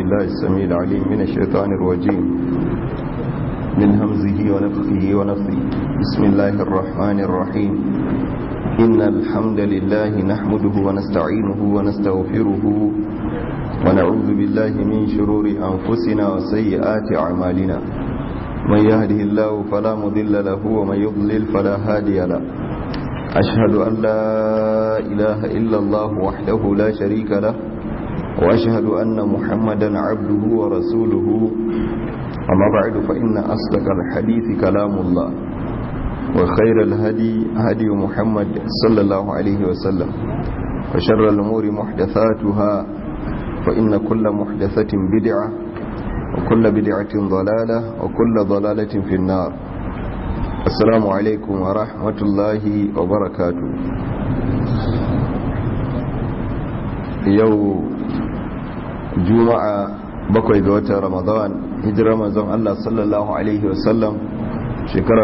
بالله السميع العليم من الشيطان الرجيم من همزه ونفخه ونفخه بسم الله الرحمن الرحيم إن الحمد لله نحمده ونستعينه ونستغفره ونعوذ بالله من شرور أنفسنا وسيئات أعمالنا من يهده الله فلا مضل له ومن يضلل فلا هادي له أشهد أن لا إله إلا الله وحده لا شريك له وأشهد أن محمدا عبده ورسوله أما بعد فإن أصدق الحديث كلام الله وخير الهدي هدي محمد صلى الله عليه وسلم وشر الأمور محدثاتها فإن كل محدثة بدعة وكل بدعة ضلالة وكل ضلالة في النار السلام عليكم ورحمة الله وبركاته يوم juma'a bakwai ga watan ramadan hijirar manzon Allah sallallahu alaihi wasallam shekara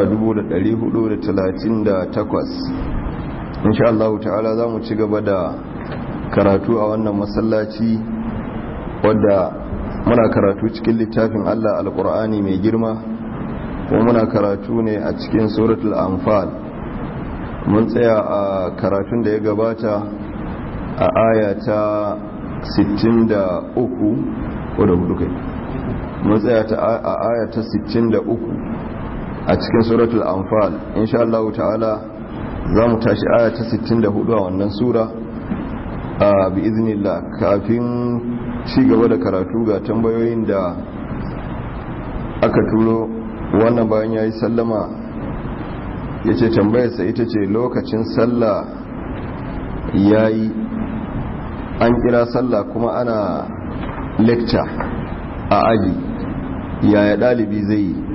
1438 insha Allah ta'ala za mu ci gaba da karatu a wannan masallaci wadda muna karatu cikin littafin Allah alkur'ani mai girma kuma muna karatu ne a cikin suratul anfal mun tsaya a karatun da ya gabata a aya ta 63 ko da hudu kai mun tsaya ta a aya ta 63 a cikin suratul anfal insha Allah ta'ala za mu tashi aya ta 64 a wannan sura a bi iznillah kafin ci gaba da karatu ga tambayoyin da aka turo wannan bayan yayi sallama yace tambayarsa ita ce lokacin sallah yayi an kira sallah kuma ana lecture a aji yaya dalibi zai yi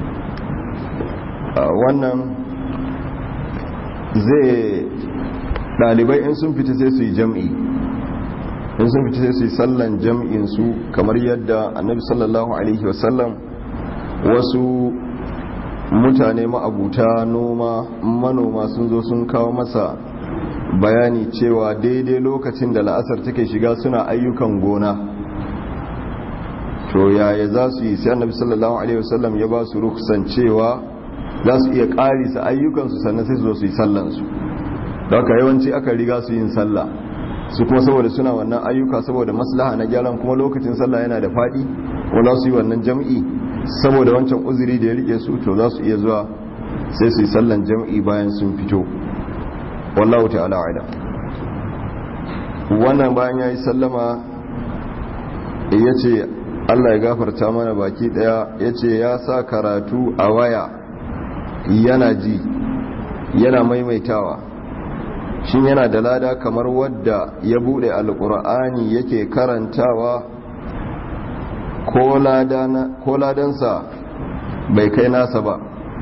wannan zai dalibai in sun fita sai su yi jam'i in sun fita sai su yi sallan jam'in su kamar yadda annabi sallallahu alaihi wasallam wasu mutane ma'abuta noma manoma sun zo sun kawo masa bayani cewa daidai lokacin da la'asar take shiga suna ayyukan gona to yaya za su yi sai annabi sallallahu alaihi wasallam ya ba su ruksan cewa za su iya karisa ayyukansu sannan sai su zo su yi sallansu da haka yawanci aka riga su yin sallah su kuma saboda suna wannan ayyuka saboda maslaha na gyaran kuma lokacin sallah yana da faɗi ko za su yi wannan jam'i saboda wancan uzuri da ya rike su to za su iya zuwa sai su yi sallan jam'i bayan sun fito wallahu ta'ala ala wannan bayan ya yi sallama ya ce allah ya gafarta mana baki daya ya ce ya sa karatu a waya yana ji yana maimaitawa shin yana da lada kamar wadda ya bude alkur'ani yake karantawa ko ladansa bai kai nasa ba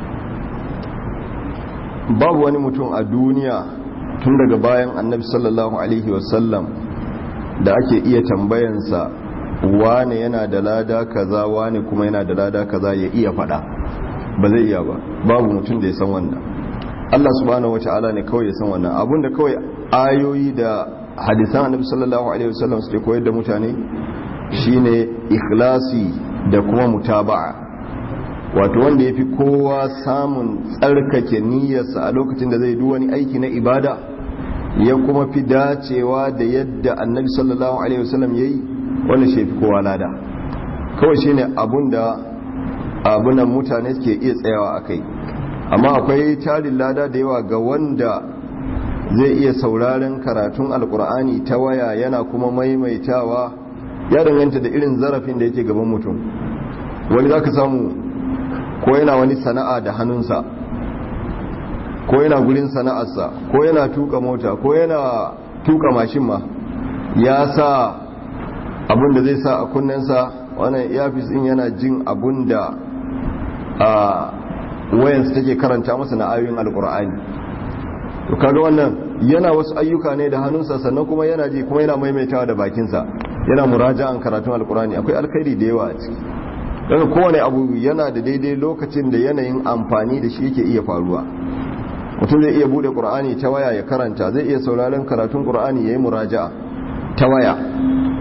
babu wani mutum a duniya tun daga bayan annabi sallallahu alaihi wasallam da ake iya tambayansa wane yana da lada kaza wane kuma yana da lada kaza ya iya fada ba zai iya ba babu mutum da ya san wannan Allah subhanahu wata'ala ne kawai ya san wannan abinda kawai ayoyi da hadisan annabi sallallahu alaihi wasallam suke koyar da mutane shine ikhlasi da kuma mutaba'a wato wanda ya fi kowa samun tsarkake niyyarsa a lokacin da zai wani aiki na ibada ya kuma fi dacewa da yadda annabi sallallahu alaihi wasallam ya yi wanda shi fi kowa lada kawai shine abun da abunan mutane suke iya tsayawa a kai amma akwai tarin lada da yawa ga wanda zai iya sauraren karatun alkur'ani ta waya yana kuma maimaitawa ya danganta da irin zarafin da yake gaban mutum wani za ka samu ko yana wani sana'a da hannunsa ko yana gurin sana'arsa ko yana tuka mota ko yana tuka mashin ma ya sa abin da zai sa a kunnensa wannan iyafis din yana jin abin da a wayansa take karanta masa na ayoyin alkur'ani to kaga wannan yana wasu ayyuka ne da hannunsa sannan kuma yana ji kuma yana maimaitawa da bakinsa yana muraja'an karatun alkur'ani akwai alkhairi da yawa a ciki daga kowane abu yana da daidai lokacin da yanayin amfani da shi yake iya faruwa mutum zai iya bude qur'ani ta waya ya karanta zai iya sauraron karatun qur'ani yayi muraja'a ta waya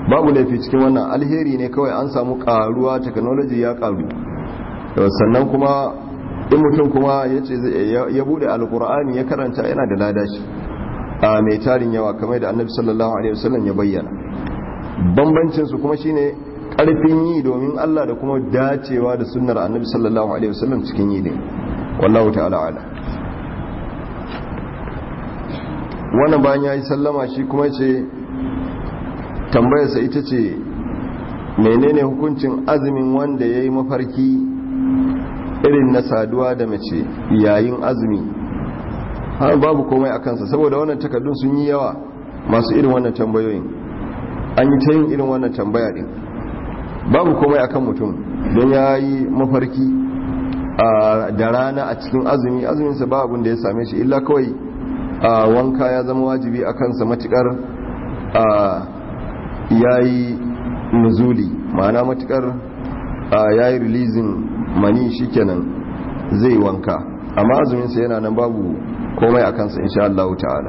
babu laifi cikin wannan alheri ne kawai an samu karuwa technology ya karu sannan kuma in mutum kuma ya ce ya bude alkur'ani ya karanta yana da lada shi a mai tarin yawa kamar da annabi sallallahu alaihi wasallam ya bayyana bambancin su kuma shine karfin yi domin Allah da kuma dacewa da sunnar annabi sallallahu alaihi wasallam cikin yi ne wallahu ta'ala ala wannan bayan yayi sallama shi kuma ce tambayarsa ita ce menene hukuncin azumin wanda yayi mafarki irin na saduwa da mace yayin azumi har babu komai a kansa saboda wannan takardun sun yi yawa masu irin wannan tambayoyin an yi ta yin irin wannan tambaya din babu komai akan mutum don ya yi mafarki da rana a cikin azumi azuminsa ba abin da ya same shi illa kawai wanka ya zama wajibi a kansa matukar ya yi nuzuli ma'ana matukar ya yi releasing mani shikenan zai wanka amma azuminsa yana nan babu komai a kansa insha Allah ta'ala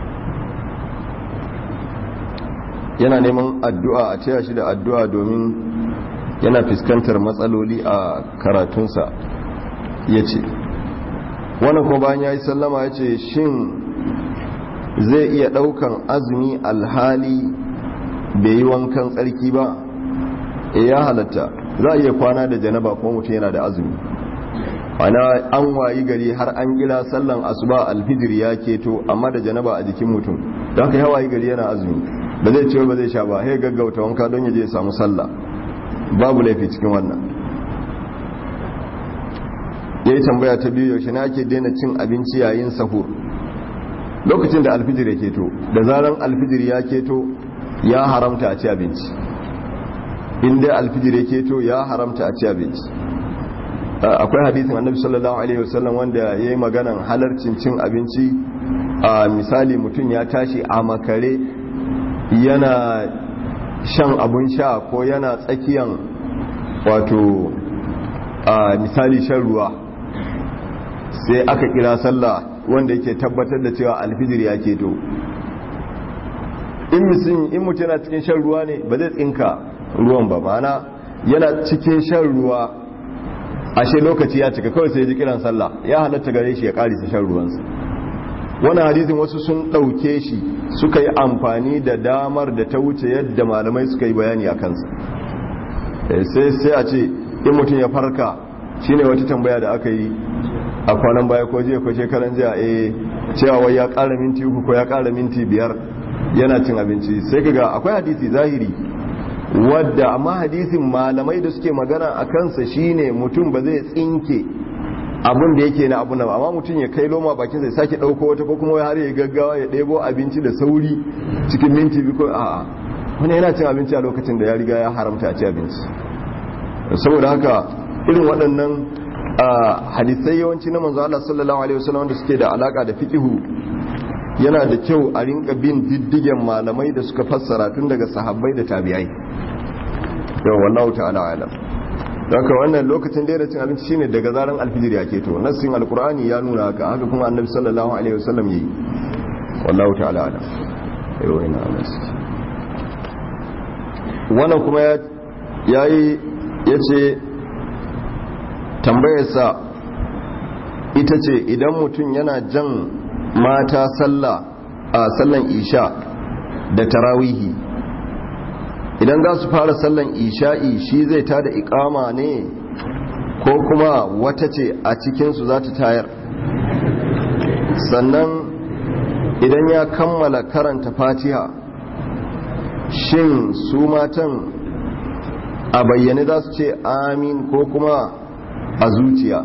yana neman addu'a a taya shi da addu'a domin yana fuskantar matsaloli a karatunsa ya ce wannan kuma bayan ya yi sallama ya ce shin zai iya ɗaukan azumi alhali bai yi wankan tsarki ba e ya halatta za a iya kwana da janaba kuma mutum yana da azumi ana an wayi gari har an kira sallan asuba alfijir ya keto amma da janaba a jikin mutum da haka ya wayi gari yana azumi ba zai ce ba zai sha ba sai gaggauta wanka don ya je ya samu sallah babu laifi cikin wannan ya yi tambaya ta biyu yaushe na ake daina cin abinci yayin sahur lokacin da alfijir ya keto da zaran alfijir ya keto ya haramta a ci abinci inda alfijir ya keto ya haramta a ci abinci akwai hadisin annabi sallallahu alaihi wasallam wanda ya yi maganan halarcin cin abinci a misali mutum ya tashi a makare yana shan abun sha ko yana tsakiyan wato a misali shan ruwa sai aka kira sallah wanda yake tabbatar da cewa alfijir ya keto in mutum in mutum yana cikin shan ruwa ne ba zai tsinka ruwan ba mana yana cikin shan ruwa ashe lokaci ya cika kawai sai ji kiran sallah ya halatta gare shi ya karisa shan ruwansa wani hadisin wasu sun ɗauke shi suka yi amfani da damar da ta wuce yadda malamai suka yi bayani a kansa sai sai a ce in mutum ya farka shine wata tambaya da aka yi a kwanan baya ko jiya ko shekaran jiya eh cewa wai ya ƙara minti uku ko ya ƙara minti biyar yana cin abinci sai kaga akwai hadisi zahiri wadda amma hadisin malamai da suke magana a kansa shine mutum ba zai tsinke abin da yake na abu na amma mutum ya kai loma bakin sai sake dauko wata ko kuma har ya gaggawa ya ɗebo abinci da sauri cikin minti biyu ko a wani yana cin abinci a lokacin da ya riga ya haramta a ci abinci saboda haka irin waɗannan hadisai yawanci na manzo Allah sallallahu alaihi wasallam wanda suke da alaka da fiqhu yana da kyau a rinka bin diddigen malamai da suka fassara tun daga sahabbai da tabi'ai yau wallahu ta'ala alam don ka wannan lokacin da cin abinci shine daga zaran alfijir ya keto nassin alkur'ani ya nuna haka haka kuma annabi sallallahu alaihi wasallam yayi wallahu ta'ala alam yau ina anas wannan kuma ya yayi yace tambayarsa ita ce idan mutum yana jan mata sallah a sallan isha da tarawihi idan za su fara sallan isha'i shi zai tada ikama ne ko kuma wata ce a cikinsu za ta tayar sannan idan ya kammala karanta fatiha shin su matan a bayyane za su ce amin ko kuma a zuciya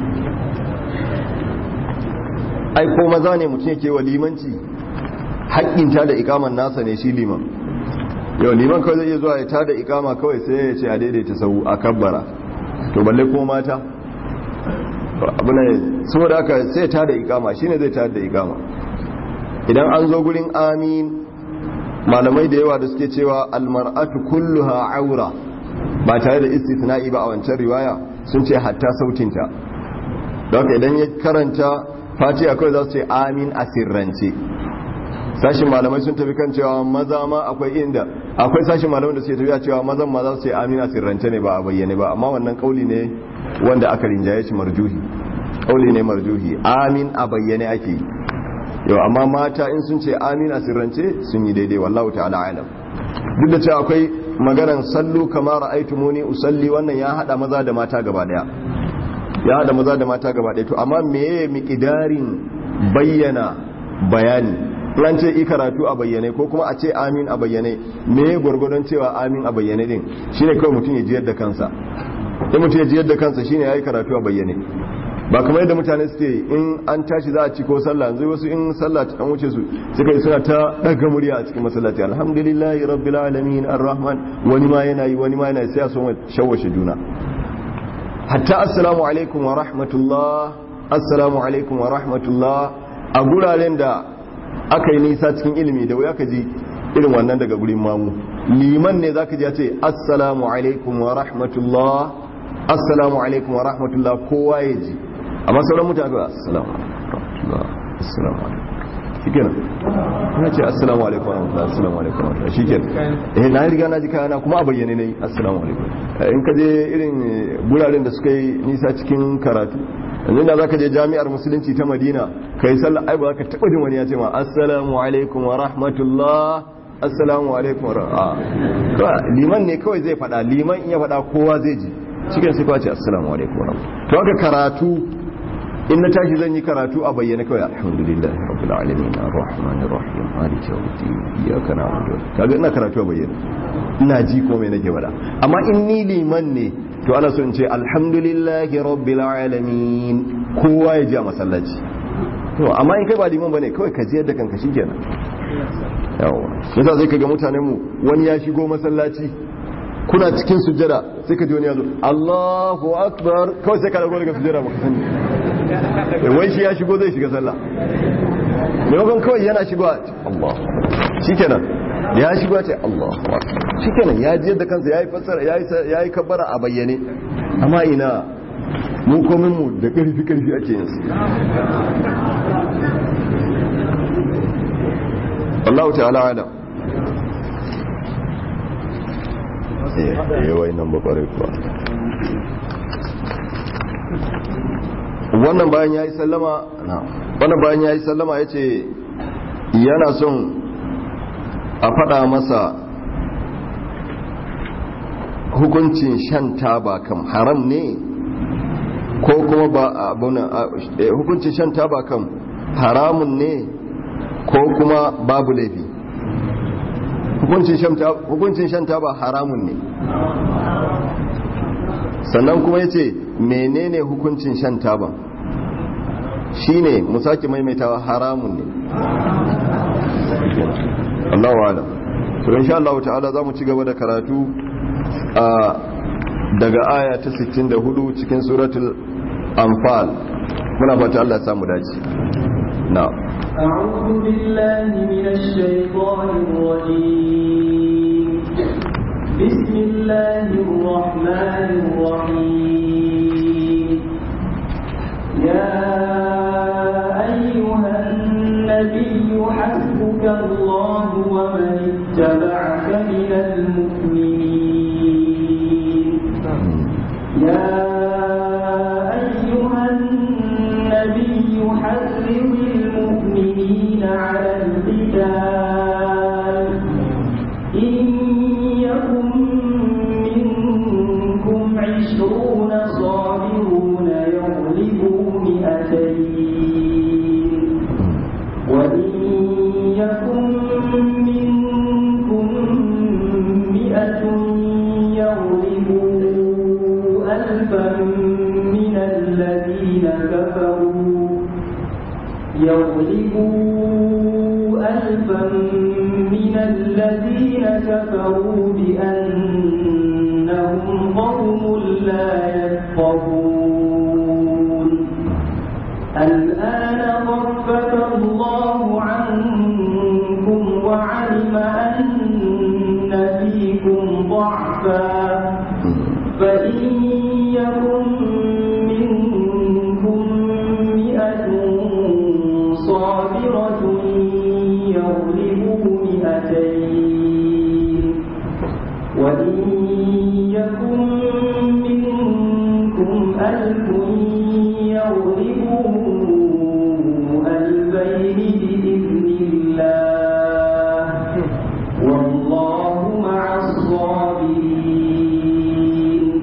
ai ko maza ne mutum yake wa limanci haƙƙinta da ikaman nasa ne shi liman yau liman kawai zai iya zuwa ya tada ikama kawai sai ya ce a daidaita sau a kabbara to balle ko mata abu ne saboda haka sai ta da ikama shine zai ta da ikama idan an zo gurin amin malamai da yawa da suke cewa almar'atu kulluha aura ba tare da istithna'i ba a wancan riwaya sun ce hatta sautinta don haka idan ya karanta fatiha kawai za su ce amin a sirrance sashin malamai sun tafi kan cewa maza ma akwai inda akwai sashin malamai da suke tafiya cewa mazan ma za su ce amina sirrance ne ba a bayyane ba amma wannan kauli ne wanda aka rinjaye shi marjuhi kauli ne marjuhi amin a bayyane ake yi yau amma mata in sun ce amin a sirrance sun yi daidai wallahu ta'ala alam duk da cewa akwai maganan sallu kamar ra'aytumuni usalli wannan ya hada maza da mata gaba daya ya hada maza da mata gaba daya to amma meye miqdarin bayyana bayani ran ce i karatu a bayyane ko kuma a ce amin a bayyane me gwargwadon cewa amin a bayyane din shine kawai mutum ya jiyar da kansa in mutum ya jiyar da kansa shine yayi karatu a bayyane ba kamar yadda mutane suke in an tashi za a ci ko sallah yanzu wasu in sallah an wuce su suka yi suna ta daga murya a cikin masallaci alhamdulillahi rabbil alamin arrahman wani ma yana yi wani ma yana sai a so shawashe juna hatta assalamu alaikum wa rahmatullah assalamu alaikum wa rahmatullah a guraren da aka yi nisa cikin ilimi da wuya ka ji irin wannan daga gurin mamu liman ne zaka ji ya ce assalamu alaikum wa rahmatullah assalamu alaikum wa rahmatullah kowa ya ji amma sauran mutane ba assalamu alaikum assalamu alaikum shikenan ina ce assalamu alaikum wa rahmatullah assalamu alaikum wa rahmatullah shikenan eh na riga na ji kayana kuma a bayyane ne assalamu alaikum in ka je irin guraren da suka yi nisa cikin karatu yanzu da zaka je jami'ar musulunci ta madina kai sallah ai ba za ka taba jin wani ya ce ma assalamu alaikum wa rahmatullah assalamu alaikum wa rahmatullah liman ne kawai zai fada liman in ya fada kowa zai ji cikin sai kwace assalamu alaikum wa rahmatullah to haka karatu in na tashi zan yi karatu a bayyana kawai alhamdulillah rabbil alamin arrahmanir rahim maliki yawmiddin iyyaka na'budu kaga ina karatu a bayyana ina ji ko me nake faɗa amma in ni liman ne to ana so in ce alhamdulillahi rabbil alamin kowa ya ji a masallaci to amma in kai ba liman bane kawai ka ji yadda kanka shikenan yawa yasa sai kaga mutanen mu wani ya shigo masallaci kuna cikin sujjada sai ka ji wani ya zo Allahu akbar kawai sai ka dago daga sujjada baka sani wai shi ya shigo zai shiga sallah maimakon kawai yana shigo Allah shikenan ya shigo ce Allah shikenan ya ji yadda kansa yayi fassara yayi yayi kabbara a bayyane amma ina mu komin mu da karfi karfi ake yin su Allah ta'ala alam eh wai nan ba kware kuwa wannan bayan yayi sallama wannan bayan yayi sallama yace yana son a faɗa masa hukuncin shan taba kam haram ne ko kuma ba abunan hukuncin shan taba kam haramun ne ko kuma babu laifi hukuncin shan taba haramun ne sannan kuma ya ce menene hukuncin shan taban shine mu sake maimaitawa haramun ne Allah wa alam to insha Allah ta'ala za mu ci gaba da karatu a daga aya ta 64 cikin suratul anfal muna fata Allah ya samu dace na أعوذ بالله من الشيطان الرجيم بسم الله الرحمن الرحيم يا أيها النبي حسبك الله ومن اتبعك من المؤمنين يا أيها النبي حرم المؤمنين على القتال إن يكن منكم عشرون صابرون يغلبوا مئتين وإن يكن منكم مئة يغلبوا ألفا من الذين كفروا يغلبوا ألفا من الذين كفروا بأنهم قوم لا يفقهون الآن خفف الله عنكم وعلم أن فيكم ضعفا فإن يكن منكم مئة صابرة يغلبوا ألف يغلبوا ألفين بإذن الله والله مع الصابرين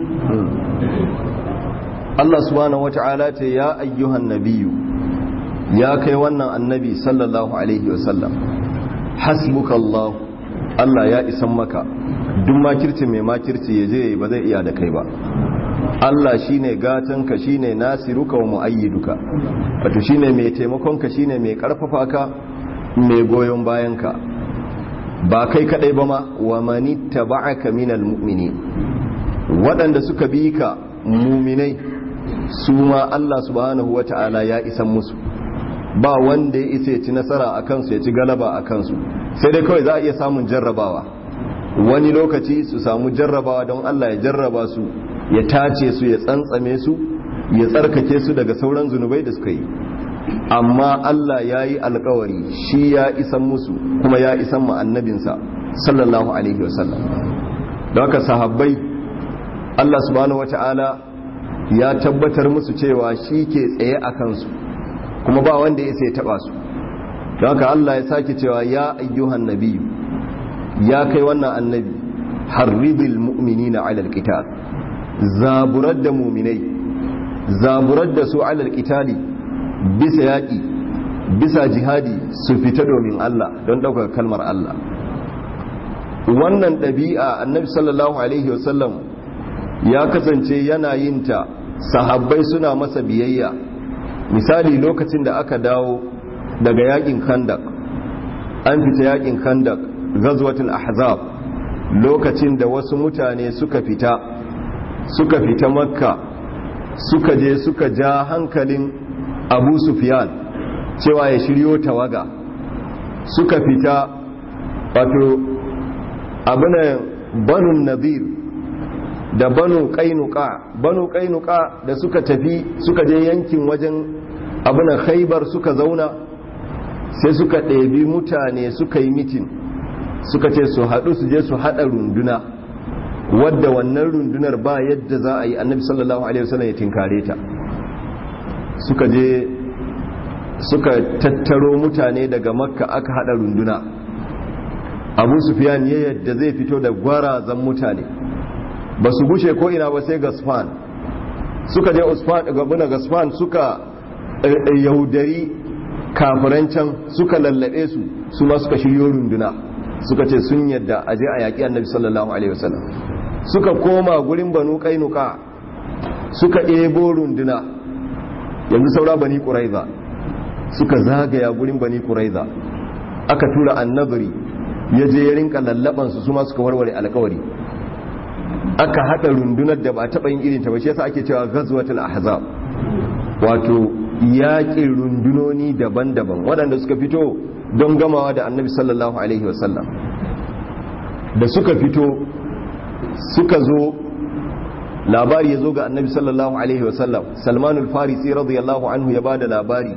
Allah subhanahu wata'ala ce ya ayyuhan nabiyu ya kai wannan annabi sallallahu alaihi wasallam hasbuka Allah Allah ya isan maka duk makirci mai makirci ya je ba zai iya da kai ba Allah shine gatanka shine nasiruka wa muayyiduka wato shine mai taimakonka shine mai karfafa ka mai goyon bayanka ba kai kadai ba ma wa manittaba'aka minal mu'minin waɗanda suka bi ka muminai su ma Allah subhanahu wa ta'ala ya isan musu ba wanda ya isa ya ci nasara a kansu ya ci galaba a kansu sai dai kawai za a iya samun jarrabawa wani lokaci su samu jarrabawa don Allah ya jarraba su ya tace su ya tsantsame su ya tsarkake su daga sauran zunubai da suka yi amma Allah ya yi alkawari shi ya isan musu kuma ya isan ma annabinsa sallallahu alaihi wasallam da haka sahabbai Allah subhanahu wata'ala ya tabbatar musu cewa shi ke tsaye a kansu kuma ba wanda ya sai taba su don haka Allah ya sake cewa ya ayyuhan nabiyu ya kai wannan annabi harribil mu'minina ala alqital zaburar da mu'minai zaburar da su ala alqitali bisa yaki bisa jihadi su fita domin Allah don ɗaukar kalmar Allah wannan ɗabi'a annabi sallallahu alaihi wasallam ya kasance yana yin ta sahabbai suna masa biyayya misali lokacin da aka dawo daga yakin kandak an fita yakin kandak gazwatul ahzab lokacin da wasu mutane suka fita suka fita makka suka je suka ja hankalin abu sufyan cewa ya shiryo tawaga suka fita wato abinan banun nadir da banu kainuka banu kainuka da suka tafi suka je yankin wajen abinan khaibar suka zauna sai suka ɗebi mutane suka yi mitin suka ce su haɗu su je su haɗa runduna wadda wannan rundunar ba yadda za a yi annabi sallallahu alaihi wasallam ya tinkare ta suka je suka tattaro mutane daga makka aka haɗa runduna abu sufiyan ya yadda zai fito da gwarazan mutane ba su gushe ko ina ba sai gasfan suka je gabuna gasfan suka yaudari kafiran can suka lallabe su su ma suka shiryo runduna suka ce sun yadda a je a yaƙi annabi sallallahu alaihi wasallam suka koma gurin banu kainuka suka ebo runduna yanzu saura bani ƙuraiza suka zagaya gurin bani ƙuraiza aka tura annabari ya je ya rinka lallabansu su ma suka warware alkawari aka haɗa rundunar da ba taɓa yin irin ta ba shi yasa ake cewa ghazwatul ahzab wato yaƙin rundunoni daban-daban waɗanda suka fito don gamawa da annabi sallallahu alaihi wasallam da suka fito suka zo labari ya zo ga annabi sallallahu alaihi wasallam salmanul farisi radiyallahu anhu ya bada labari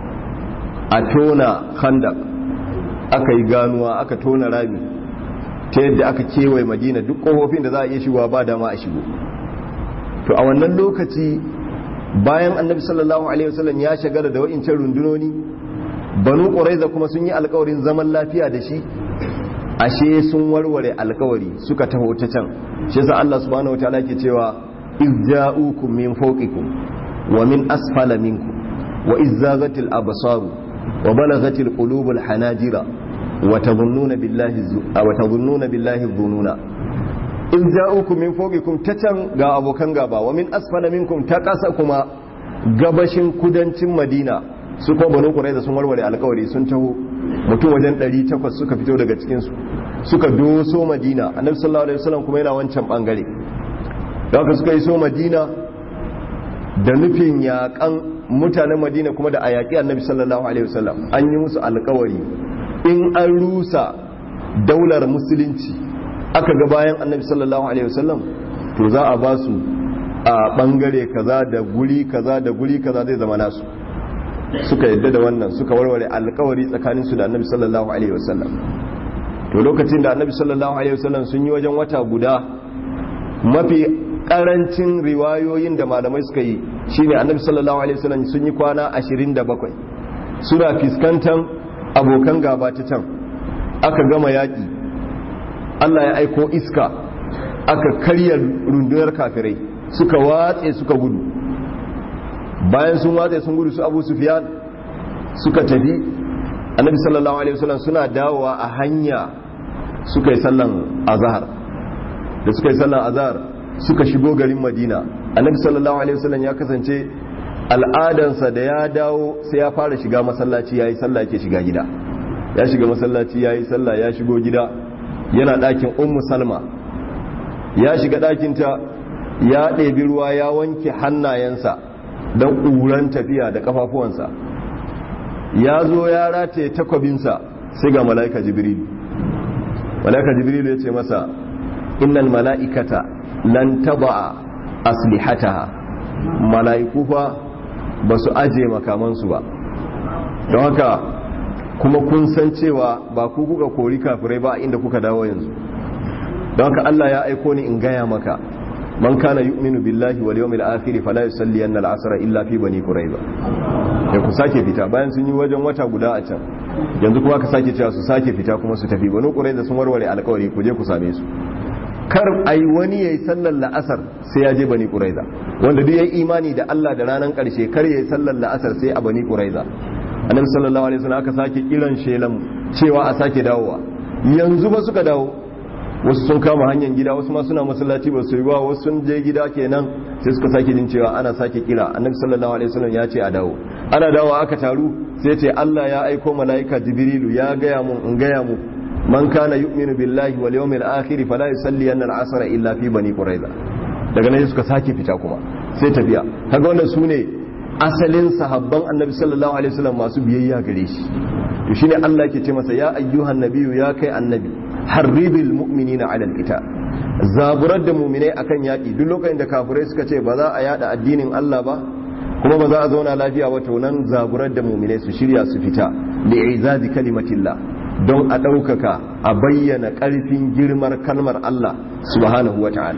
a tona khandak aka yi ganuwa aka tona rami ta yadda aka kewaye madina duk ƙofofin da za a iya shigowa ba dama a shigo to a wannan lokaci bayan annabi sallallahu alaihi wasallam ya shagara da wa'incan rundunoni banu ƙuraiza kuma sun yi alkawarin zaman lafiya da shi ashe sun warware alkawari suka taho ta can shi yasa Allah subhanahu wataala ke cewa izza'ukum min fawqikum wa min asfala minkum wa izzaghatil absaru wa balaghatil qulubul hanajira wa tadhunnuna billahi wa tadhunnuna billahi dhununa in ja'ukum min fawqikum ta can ga abokan gaba wa min asfala minkum ta kasa kuma gabashin kudancin Madina su kuma banu Qurayza sun warware alkawari sun taho mutum wajen 800 suka fito daga cikin su suka doso Madina Annabi sallallahu alaihi wasallam kuma yana wancan bangare da haka suka yi so Madina da nufin yakan mutanen Madina kuma da ayaki Annabi sallallahu alaihi wasallam an yi musu alkawari in an rusa daular musulunci aka ga bayan annabi sallallahu alaihi wasallam to za a ba su a bangare kaza da guri kaza da guri kaza zai zama nasu suka yadda da wannan suka warware alkawari tsakanin su da annabi sallallahu alaihi wasallam to lokacin da annabi sallallahu alaihi wasallam sun yi wajen wata guda mafi karancin riwayoyin da malamai suka yi shine annabi sallallahu alaihi wasallam sun yi kwana 27 suna fiskantan abokan gaba ta can aka gama yaƙi Allah ya aiko iska aka karya rundunar kafirai suka watse suka gudu bayan sun watse sun gudu su abu sufiyan suka tafi annabi sallallahu alaihi wasallam suna dawowa a hanya suka yi sallan azhar da suka yi sallan azhar suka shigo garin madina annabi sallallahu alaihi wasallam ya kasance al'adansa da ya dawo sai ya fara shiga masallaci yayi sallah yake shiga gida ya shiga masallaci yayi sallah ya shigo gida yana ɗakin ummu salma ya shiga ɗakinta ya ɗebi ruwa ya wanke hannayensa don ƙuran tafiya da ƙafafuwansa ya zo ya rataye takwabinsa sai ga mala'ika jibrilu mala'ika jibrilu ya ce masa innal mala'ikata lan taba'a aslihataha mala'iku fa ba su aje makamansu ba don haka kuma kun san cewa ba ku kuka kori kafirai ba inda kuka dawo yanzu don haka Allah ya aiko ni in gaya maka man kana yu'minu billahi wal yawmil akhir fala yusalli anna al-asr illa fi bani quraiba ya ku sake fita bayan sun yi wajen wata guda a can yanzu kuma ka sake cewa su sake fita kuma su tafi bani quraiba sun warware alƙawari ku je ku same su kar ai wani yayi sallar la'asar sai ya je bani quraiza wanda duk yayi imani da Allah da ranar karshe kar yayi sallar la'asar sai a bani quraiza annabi sallallahu alaihi wasallam aka sake kiran shelan cewa a sake dawowa yanzu ba suka dawo wasu sun kama hanyar gida wasu ma suna masallaci ba su yi ba wasu sun je gida kenan sai suka sake jin cewa ana sake kira annabi sallallahu alaihi wasallam ya ce a dawo ana dawo aka taru sai ce Allah ya aiko malaika jibrilu ya gaya mun in gaya mu man kana yu'minu billahi wal yawmil akhir fala yusalli an al-asr illa fi bani quraiza daga nan suka sake fita kuma sai tafiya kaga wannan sune asalin sahabban annabi sallallahu alaihi wasallam masu biyayya gare shi to shine Allah yake ce masa ya ayyuhan nabiyyu ya kai annabi harribil mu'minina ala alqital zaburar da mu'minai akan yaki duk lokacin da kafirai suka ce ba za a yada addinin Allah ba kuma ba za a zauna lafiya ba to nan zaburar da mu'minai su shirya su fita li'izazi kalimatillah don a ɗaukaka a bayyana ƙarfin girmar kalmar Allah subhanahu wa ta'ala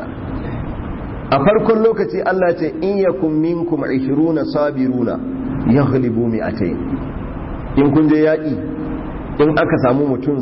a farkon lokaci Allah ce in yakun minkum 20 sabiruna yaghlibu mi'atayn in kun je yaƙi in aka samu mutum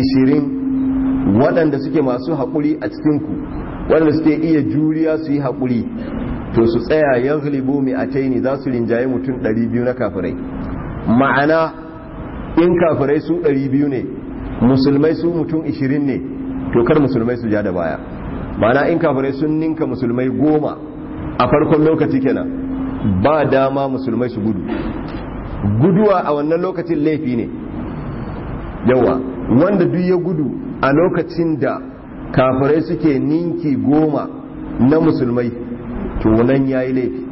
20 waɗanda suke masu haƙuri a cikinku waɗanda suke iya juriya su yi haƙuri to su tsaya yaghlibu mi'atayn za su rinjaye mutum 200 na kafirai ma'ana in kafirai su 200 ne musulmai su mutum 20 ne to kar musulmai su ja da baya mana in kafirai sun ninka musulmai goma a farkon lokaci kenan ba dama musulmai su gudu guduwa a wannan lokacin laifi ne yawa wanda duk ya gudu a lokacin da kafirai suke ninki goma na musulmai to nan yayi laifi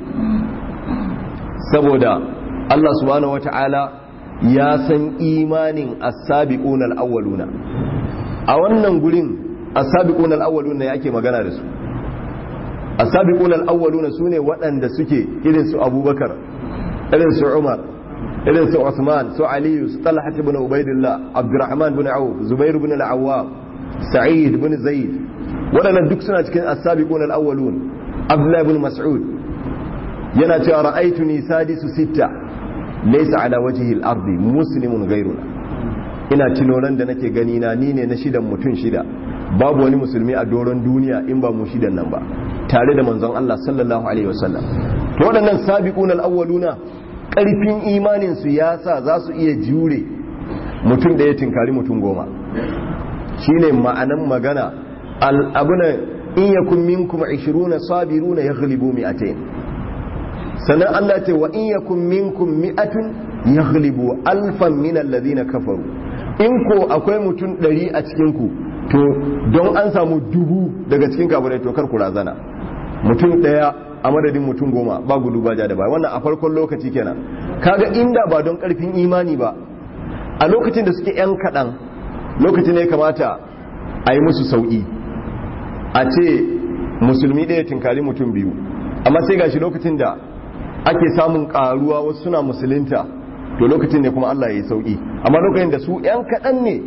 saboda Allah subhanahu wata'ala ya san imanin as-sabiquna al-awwaluna a wannan gurin as-sabiquna al-awwaluna yake magana da su as-sabiquna al-awwaluna sune waɗanda suke irin su Abubakar irin su Umar irin su Uthman su Ali su Talha ibn Ubaidillah Abdurrahman ibn Auf Zubair ibn al-Awwam Sa'id ibn Zaid waɗannan duk suna cikin as-sabiquna al-awwalun Abdullah ibn Mas'ud yana cewa ra'aytuni sadisu sitta laysa ala wajhi al-ardi muslimun ghayruna ina tinoran da nake gani na ni ne na shidan mutum shida babu wani musulmi a doron duniya in ba mu shidan nan ba tare da manzon Allah sallallahu alaihi wasallam to waɗannan sabiqun al-awwaluna ƙarfin imanin su ya sa za su iya jure mutum da ya tinkari mutum goma shine ma'anan magana al-abuna in yakun minkum 20 sabiruna yaghlibu mi'atayn sannan Allah ce wa in yakun minkum mi'atun yaghlibu alfan min alladhina kafaru in ko akwai mutum ɗari a cikin ku to don an samu dubu daga cikin kafirai to kar ku razana mutum ɗaya a madadin mutum goma ba gudu ba ja da baya wannan a farkon lokaci kenan kaga inda ba don karfin imani ba a lokacin da suke yan kaɗan lokacin ne kamata a yi musu sauƙi a ce musulmi ɗaya tinkari mutum biyu amma sai gashi lokacin da ake samun karuwa wasu suna musulunta to lokacin ne kuma Allah ya yi sauki amma lokacin da su yan kaɗan ne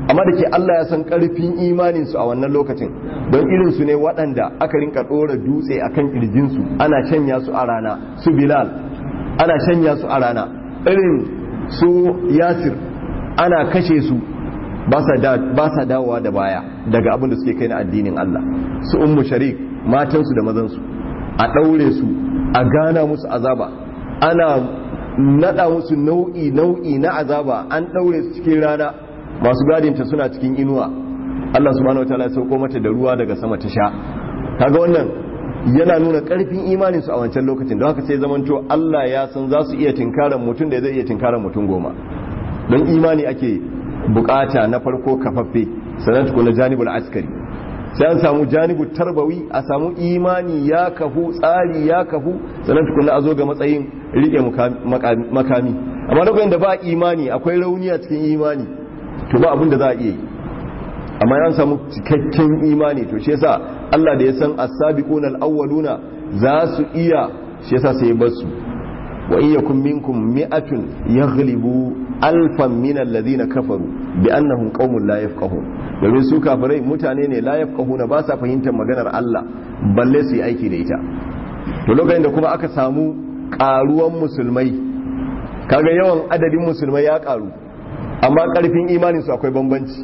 amma da ke Allah ya san karfin imanin su a wannan lokacin don irin su ne waɗanda aka rinka ɗora dutse akan kirjin su ana shanya su a rana su Bilal ana shanya su a rana irin su Yasir ana kashe su ba sa dawowa da baya daga abin da suke kai na addinin Allah su ummu sharik matansu da mazansu a ɗaure su a gana musu azaba ana nada musu nau'i nau'i na azaba an ɗaure su cikin rana masu gadinta suna cikin inuwa Allah subhanahu wataala ya sauko mata da ruwa daga sama ta sha kaga wannan yana nuna karfin imanin su a wancan lokacin don haka sai zamanto Allah ya san za su iya tinkaran mutum da zai iya tinkaran mutum goma don imani ake bukata na farko kafaffe sannan tukuna janibul askari sai an samu janibu tarbawi a samu imani ya kafu tsari ya kafu sannan tukuna a zo ga matsayin rike makami amma lokacin da ba imani akwai rauni a cikin imani to ba abin da za a iya yi amma ya samu cikakken imani to shi yasa Allah da ya san as-sabiquna al-awwaluna za su iya shi yasa sai basu wa in yakum minkum mi'atun yaghlibu alfan min alladhina kafaru bi annahum qaumun la yafqahun domin su kafirai mutane ne la yafqahuna ba sa fahimtar maganar Allah balle su yi aiki da ita to lokacin da kuma aka samu karuwan musulmai kaga yawan adadin musulmai ya karu amma karfin imanin su akwai bambanci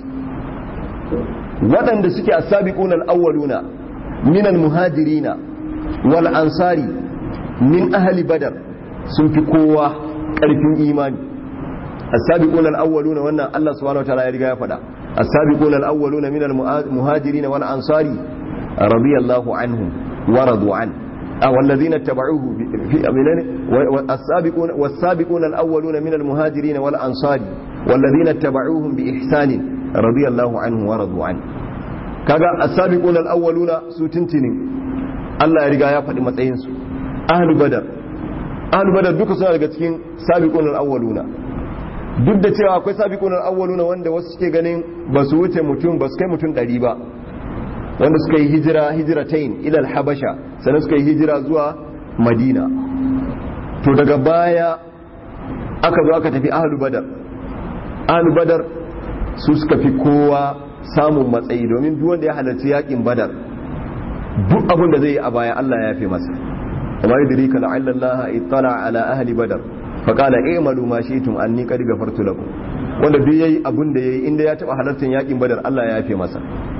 waɗanda suke as-sabiqun al-awwaluna min al-muhajirina wal ansari min ahli badar sun fi kowa ƙarfin imani as-sabiqun al-awwaluna wannan Allah subhanahu wa ta'ala ya riga ya faɗa as-sabiqun al-awwaluna min al-muhajirin wal ansari radiyallahu anhum wa radu an والذين اتبعوه في والسابقون والسابقون الأولون من المهاجرين والأنصار والذين اتبعوهم بإحسان رضي الله عنه ورضوا عنه kaga as-sabiquna al-awwaluna su tintinin Allah ya riga ya faɗi matsayin su ahlu badar ahlu badar duka suna daga cikin sabiqun al-awwaluna duk da cewa akwai sabiqun al-awwaluna wanda wasu suke ganin ba su wuce mutum ba su kai mutum 100 ba wanda suka yi hijira hijratain ila al-habasha sannan suka yi hijira zuwa madina to daga baya aka zo aka tafi ahlu badar ahlu badar su suka fi kowa samun matsayi domin duk wanda ya halarci yakin badar duk abin da zai yi a baya Allah ya fi masa amma yudrika la'alla Allah ittala ala ahli badar fa qala i'malu ma shi'tum anni qad ghafartu lakum wanda duk yayi abin da yayi inda ya taba halartar yakin badar Allah ya fi masa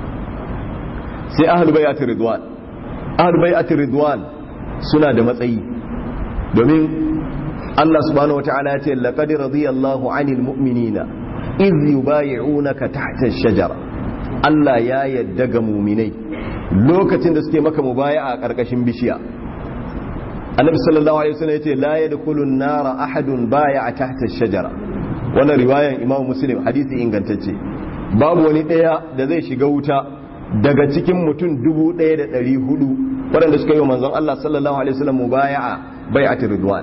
sai ahli bai'at ridwan ahli bai'at ridwan suna da matsayi domin Allah subhanahu wataala ya ce laqad radiyallahu 'anil mu'minina iz yubayi'unaka tahta ash-shajara Allah ya yadda ga muminai lokacin da suke maka mubaya'a a karkashin bishiya Annabi sallallahu alaihi wasallam yace la yadkhulu an-nara ahadun baya'a tahta ash-shajara wannan riwayan Imam Muslim hadisi ingantacce babu wani daya da zai shiga wuta daga cikin mutum 1400 waɗanda suka yi wa manzon Allah sallallahu alaihi wasallam mubaya'a bai'atul ridwan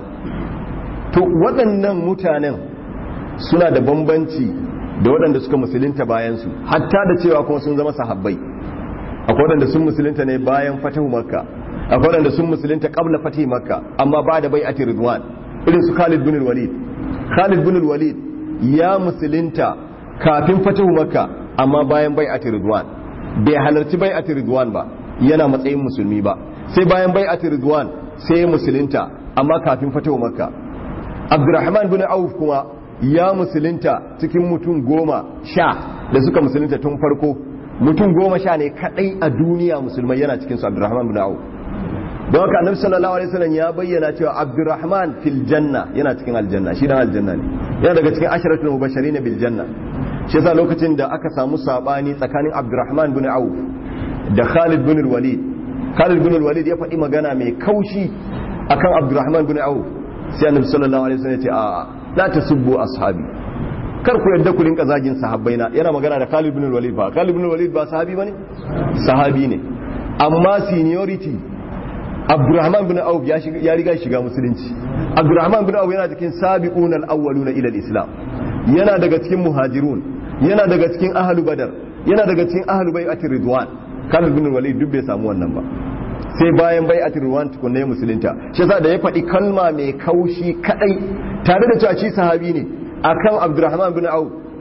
to waɗannan mutanen suna da bambanci da waɗanda suka musulunta bayansu hatta da cewa kuma sun zama sahabbai akwai waɗanda sun musulunta ne bayan fatahu makka akwai waɗanda sun musulunta qabla fatahi makka amma ba da bai'ati ridwan irin su Khalid bin Walid Khalid bin Walid ya musulunta kafin fatahu makka amma bayan bai'ati ridwan bai halarci bai'ati ridwan ba yana matsayin musulmi ba sai bayan bai'ati ridwan sai ya musulunta amma kafin fatahu makka Abdurrahman bin Auf kuma ya musulunta cikin mutum goma sha da suka musulunta tun farko mutum goma sha ne kadai a duniya musulmai yana cikin su abdurrahman bin auf don haka annabi sallallahu alaihi wasallam ya bayyana cewa abdurrahman fil janna yana cikin aljanna shi dan aljanna ne yana daga cikin asharatul mubashirin bil janna shi yasa lokacin da aka samu sabani tsakanin abdurrahman bin auf da khalid bin walid khalid bin walid ya faɗi magana mai kaushi akan abdurrahman bin auf sai annabi sallallahu alaihi wasallam ya ce a'a la tasubbu ashabi kar ku yadda ku rinka zagin sahabbai na yana magana da Khalid ibn Walid ba Khalid ibn Walid ba sahabi bane sahabi ne amma seniority Abdurrahman ibn Auf ya shiga ya riga shiga musulunci Abdurrahman ibn Auf yana cikin sabiqun al-awwaluna ila al-islam yana daga cikin muhajirun yana daga cikin ahlu badar yana daga cikin ahlu bai'atir ridwan Khalid ibn Walid duk bai samu wannan ba sai bayan bai ati ruwan tukunna ya musulunta shi yasa da ya faɗi kalma mai kaushi kadai tare da cewa shi sahabi ne akan Abdurrahman bin Auf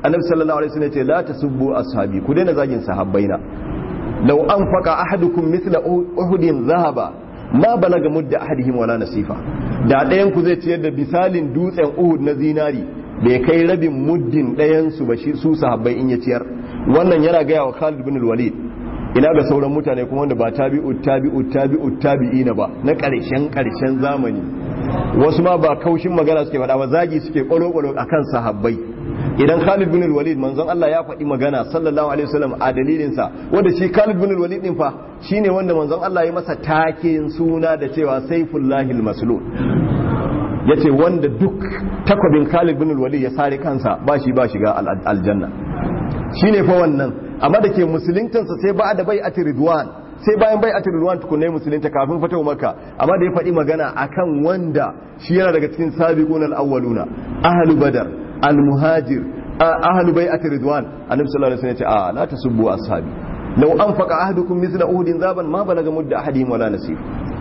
annabi sallallahu alaihi wasallam ya ce la tasubbu ashabi ku daina zagin sahabbaina law anfaqa ahadukum mithla uhudin zahaba ma balaga mudda ahadihim wala nasifa da ɗayan ku zai ciyar da misalin dutsen uhud na zinari bai kai rabin muddin ɗayan su ba shi su sahabbai in ya ciyar wannan yana gaya wa Khalid bin Walid ina ga sauran mutane kuma wanda ba tabi'u tabi'u tabi'u tabi'ina ba na ƙarshen ƙarshen zamani wasu ma ba kaushin magana suke faɗa ba zagi suke ƙwalo-ƙwalo akan sahabbai idan Khalid bin Walid manzon Allah ya faɗi magana sallallahu alaihi wasallam a dalilin sa wanda shi Khalid bin Walid din fa shine wanda manzon Allah ya masa taken suna da cewa Saifullahil Maslul yace wanda duk takwabin Khalid bin Walid ya sare kansa ba shi ba shiga aljanna shine fa wannan amma da ke musuluntansa sai ba da bai a ridwan sai bayan bai a ridwan tukunai musulunta kafin fatawa maka amma da ya faɗi magana akan wanda shi yana daga cikin sabiqun al-awwaluna ahlu badar al-muhajir ahlu bai a ridwan annabi sallallahu alaihi wasallam ya ce a la tasubbu ashabi law anfaqa ahadukum mithla uhudin zaban ma balaga mudda ahadihim wala nasir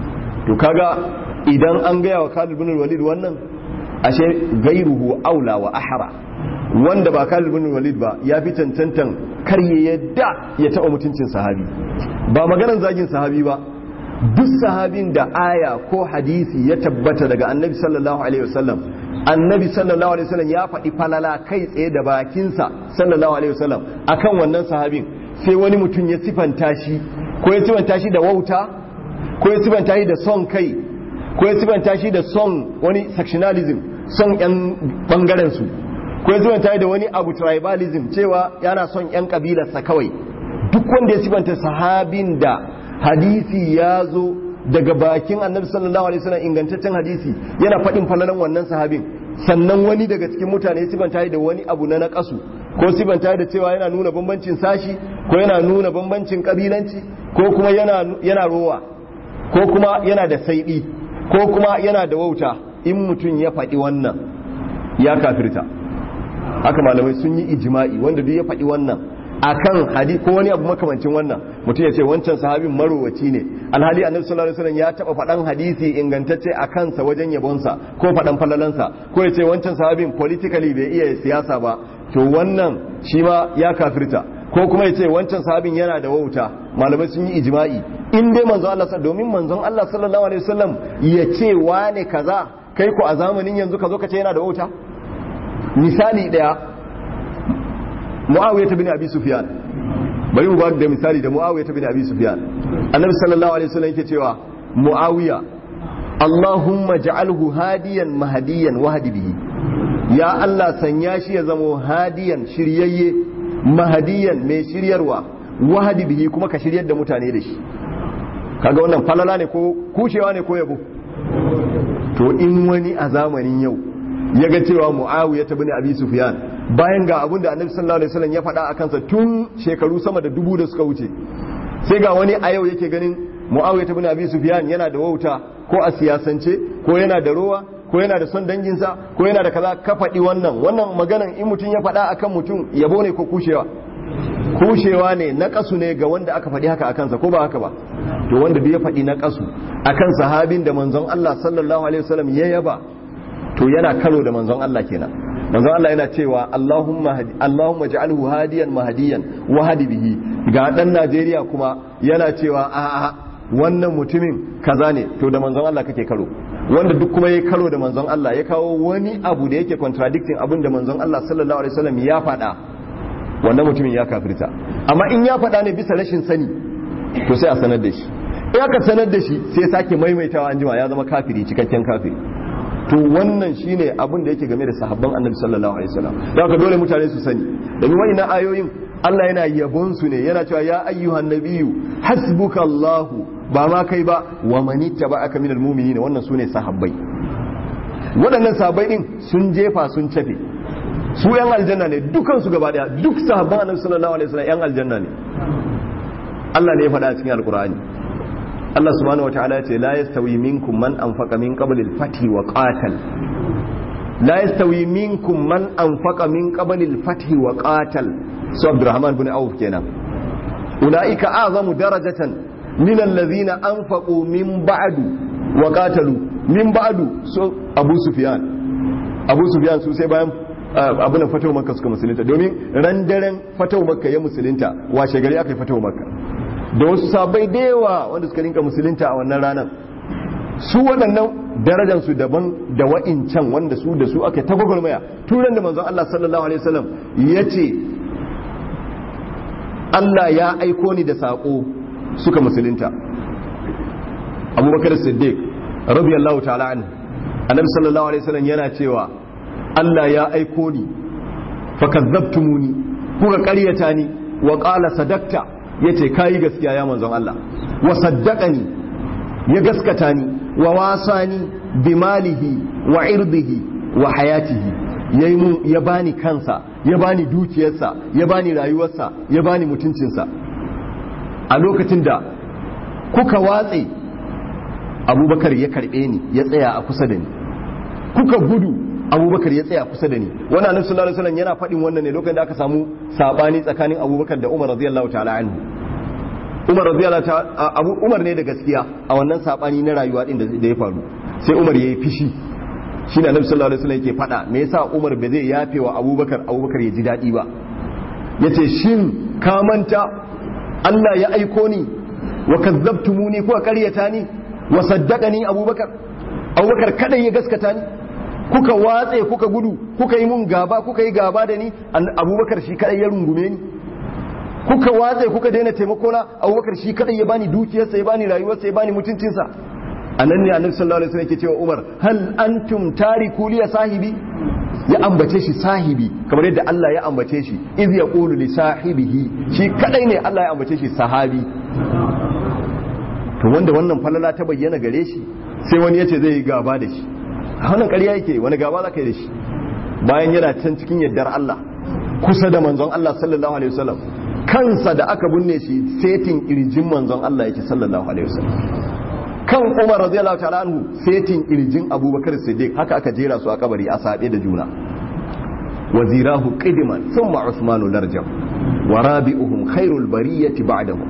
to kaga idan an gaya wa Khalid bin Walid wannan ashe gairuhu aula wa ahra wanda ba Khalid bin Walid ba ya fi cancantan kar ya yadda ya taɓa mutuncin sahabi ba maganar zagin sahabi ba duk sahabin da aya ko hadisi ya tabbata daga annabi sallallahu alaihi wasallam annabi sallallahu alaihi wasallam ya faɗi falala kai tsaye da bakinsa sallallahu alaihi wasallam akan wannan sahabin sai wani mutum ya sifanta shi ko ya sifanta shi da wauta ko ya sifanta shi da son kai ko ya sifanta shi da son wani sectionalism son yan bangaren su ko ya sifanta da wani abu tribalism cewa yana son yan kabilarsa kawai duk wanda ya sifanta sahabin da hadisi ya zo daga bakin annabi sallallahu alaihi wasallam ingantaccen hadisi yana faɗin falalan wannan sahabin sannan wani daga cikin mutane ya sifanta da wani abu na naƙasu ko sifanta da cewa yana nuna bambancin sashi ko yana nuna bambancin kabilanci ko kuma yana yana rowa ko kuma yana da saiɗi ko kuma yana da wauta in mutum ya faɗi wannan ya kafirta haka malamai sun yi ijma'i wanda duk ya faɗi wannan akan hadi ko wani abu makamancin wannan mutum ya ce wancan sahabin marowaci ne alhali annabi sallallahu alaihi wasallam ya taba faɗan hadisi ingantacce a kansa wajen yabonsa ko faɗan falalansa ko ya ce wancan sahabin politically bai iya siyasa ba to wannan shi ma ya kafirta ko kuma ya ce wancan sahabin yana da wauta malamai sun yi ijma'i in dai manzon Allah domin manzon Allah sallallahu alaihi wasallam ya ce wane kaza kai ko a zamanin yanzu ka zo ka ce yana da wauta misali daya Muawiya bin Abi Sufyan bari mu ba da misali da Muawiya bin Abi Sufyan Annabi sallallahu alaihi wasallam yake cewa Muawiya Allahumma ja'alhu hadiyan mahdiyan wahdi bihi ya Allah sanya shi ya zamo hadiyan shiryayye mahdiyan mai shiryarwa wahdi bihi kuma ka shiryar da mutane da shi kaga wannan falala ne ko kushewa ne ko yabo to in wani a zamanin yau ya ga cewa Muawiya bin Abi Sufyan bayan ga abin da annabi sallallahu alaihi wasallam ya faɗa a kansa tun shekaru sama da dubu da suka wuce sai ga wani a yau yake ganin muawiya ibn abi sufyan yana da wauta ko a siyasance ko yana da rowa ko yana da son danginsa ko yana da kaza ka faɗi wannan wannan maganan in mutum ya faɗa akan mutum yabo ne ko kushewa kushewa ne na kasu ne ga wanda aka faɗi haka a kansa ko ba haka ba to wanda duk ya faɗi na kasu akan sahabin da manzon Allah sallallahu alaihi wasallam ya yaba to yana karo da manzon Allah kenan manzon Allah yana cewa Allahumma hadi Allahumma ja'alhu hadiyan mahdiyan wa hadi bihi ga dan Najeriya kuma yana cewa a a wannan mutumin kaza ne to da manzon Allah kake karo wanda duk kuma yayi karo da manzon Allah ya kawo wani abu da yake contradicting abin da manzon Allah sallallahu alaihi wasallam ya faɗa wannan mutumin ya kafirta amma in ya faɗa ne bisa rashin sani to sai a sanar da shi in aka sanar da shi sai sake maimaitawa an jima ya zama kafiri cikakken kafiri to wannan shine abin da yake game da sahabban annabi sallallahu alaihi wasallam da haka dole mutane su sani domin wa'ina ayoyin Allah yana yabon su ne yana cewa ya ayyuhan nabiyyu hasbukallahu ba ma kai ba wa man ittaba'aka minal mu'minin wannan sune sahabbai waɗannan sahabbai din sun jefa sun cafe su yan aljanna ne dukan su gaba daya duk sahabban annabi sallallahu alaihi wasallam yan aljanna ne Allah ne ya faɗa a cikin alqur'ani Allah subhanahu wataala ya ce la yastawi minkum man anfaqa min qabli al-fathi wa qatal la yastawi minkum man anfaqa min qabli al-fathi wa qatal su Abdurrahman bin Auf kenan ulaika a'zamu darajatan min alladhina anfaqu min ba'du wa qatalu min ba'du su Abu Sufyan Abu Sufyan su sai bayan abu na fatawa makka suka musulunta domin ran daren fatawa makka ya musulunta washe gari aka yi fatawa makka da wasu sabai da yawa wanda suka rinka musulunta a wannan ranar su waɗannan darajansu daban da wa'incan wanda su da su aka ta gwagwarmaya turan da manzon Allah sallallahu alaihi wasallam ya ce Allah ya aiko ni da saƙo suka musulunta abubakar siddiq radiyallahu ta'ala anhu annabi sallallahu alaihi wasallam yana cewa Allah ya aiko ni fakazzabtumuni kuka ƙaryata ni wa qala sadaqta yace kai gaskiya ya manzon Allah wa saddaqani ya gaskata ni wa wasani bimalihi wa irdihi wa hayatihi yayi mun ya bani kansa ya bani dukiyarsa ya bani rayuwarsa ya bani mutuncinsa a lokacin da kuka watse abubakar ya karbe ni ya tsaya a kusa da ni kuka gudu abubakar ya tsaya kusa da ni wani annabi sallallahu alaihi wasallam yana faɗin wannan ne lokacin da aka samu sabani tsakanin abubakar da umar radiyallahu ta'ala anhu umar radiyallahu ta'ala abu umar ne da gaskiya a wannan sabani na rayuwa din da ya faru sai umar yayi fishi shine annabi sallallahu alaihi wasallam yake faɗa me yasa umar bai zai yafe wa abubakar abubakar ya ji daɗi ba yace shin ka manta Allah ya aiko ni wa kazzabtumuni ko ƙaryata ni wa saddaqani abubakar abubakar kada ya gaskata ni kuka watse kuka gudu kuka yi mun gaba kuka yi gaba da ni abubakar shi kadai ya rungume ni kuka watse kuka daina taimako na abubakar shi kadai ya bani dukiyarsa ya bani rayuwarsa ya bani mutuncinsa a nan ne annabi sallallahu alaihi wasallam yake cewa umar hal antum tariku li sahibi ya ambace shi sahibi kamar yadda Allah ya ambace shi iz yaqulu li sahibihi shi kadai ne Allah ya ambace shi sahabi to wanda wannan falala ta bayyana gare shi sai wani yace zai yi gaba da shi a wannan ƙarya yake wani gaba za ka yi da shi bayan yana can cikin yardar Allah kusa da manzon Allah sallallahu alaihi wasallam kansa da aka binne shi setin kirjin manzon Allah yake sallallahu alaihi wasallam kan Umar radiyallahu ta'ala anhu setin kirjin Abubakar Siddiq haka aka jera su a kabari a sabe da juna wazirahu qidman thumma Uthmanu larjam wa rabi'uhum khairul bariyati ba'dahu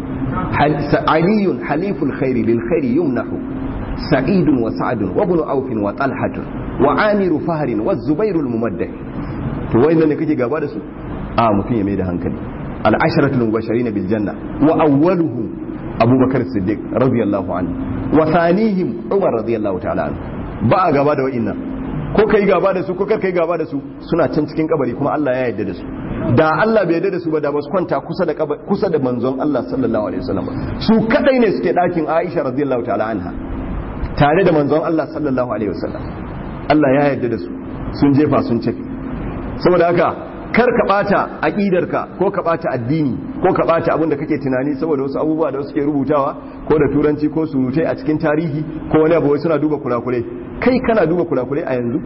علي حليف الخير للخير يمنح سعيد وسعد وابن عوف وطلحة وعامر فهر والزبير الممدح to wayannan ne kake gaba da su a mutum ya mai da hankali al-asharatul mubashirin bil janna wa awwaluhum abubakar siddiq radiyallahu anhu wa thanihim umar radiyallahu ta'ala anhu ba a gaba da wayannan ko kai gaba da su ko kar kai gaba da su suna can cikin kabari kuma Allah ya yarda da su da Allah bai yarda da su ba da ba su kwanta kusa da kusa da manzon Allah sallallahu alaihi wasallam su kadai ne suke dakin Aisha radiyallahu ta'ala anha tare da manzon Allah sallallahu alaihi wasallam Allah ya yarda da su sun jefa sun cafi saboda haka kar ka bata aqidarka ko ka bata addini ko ka bata abin da kake tunani saboda wasu abubuwa da suke rubutawa ko da turanci ko surutai a cikin tarihi ko wani abu suna duba kurakure kai kana duba kurakure a yanzu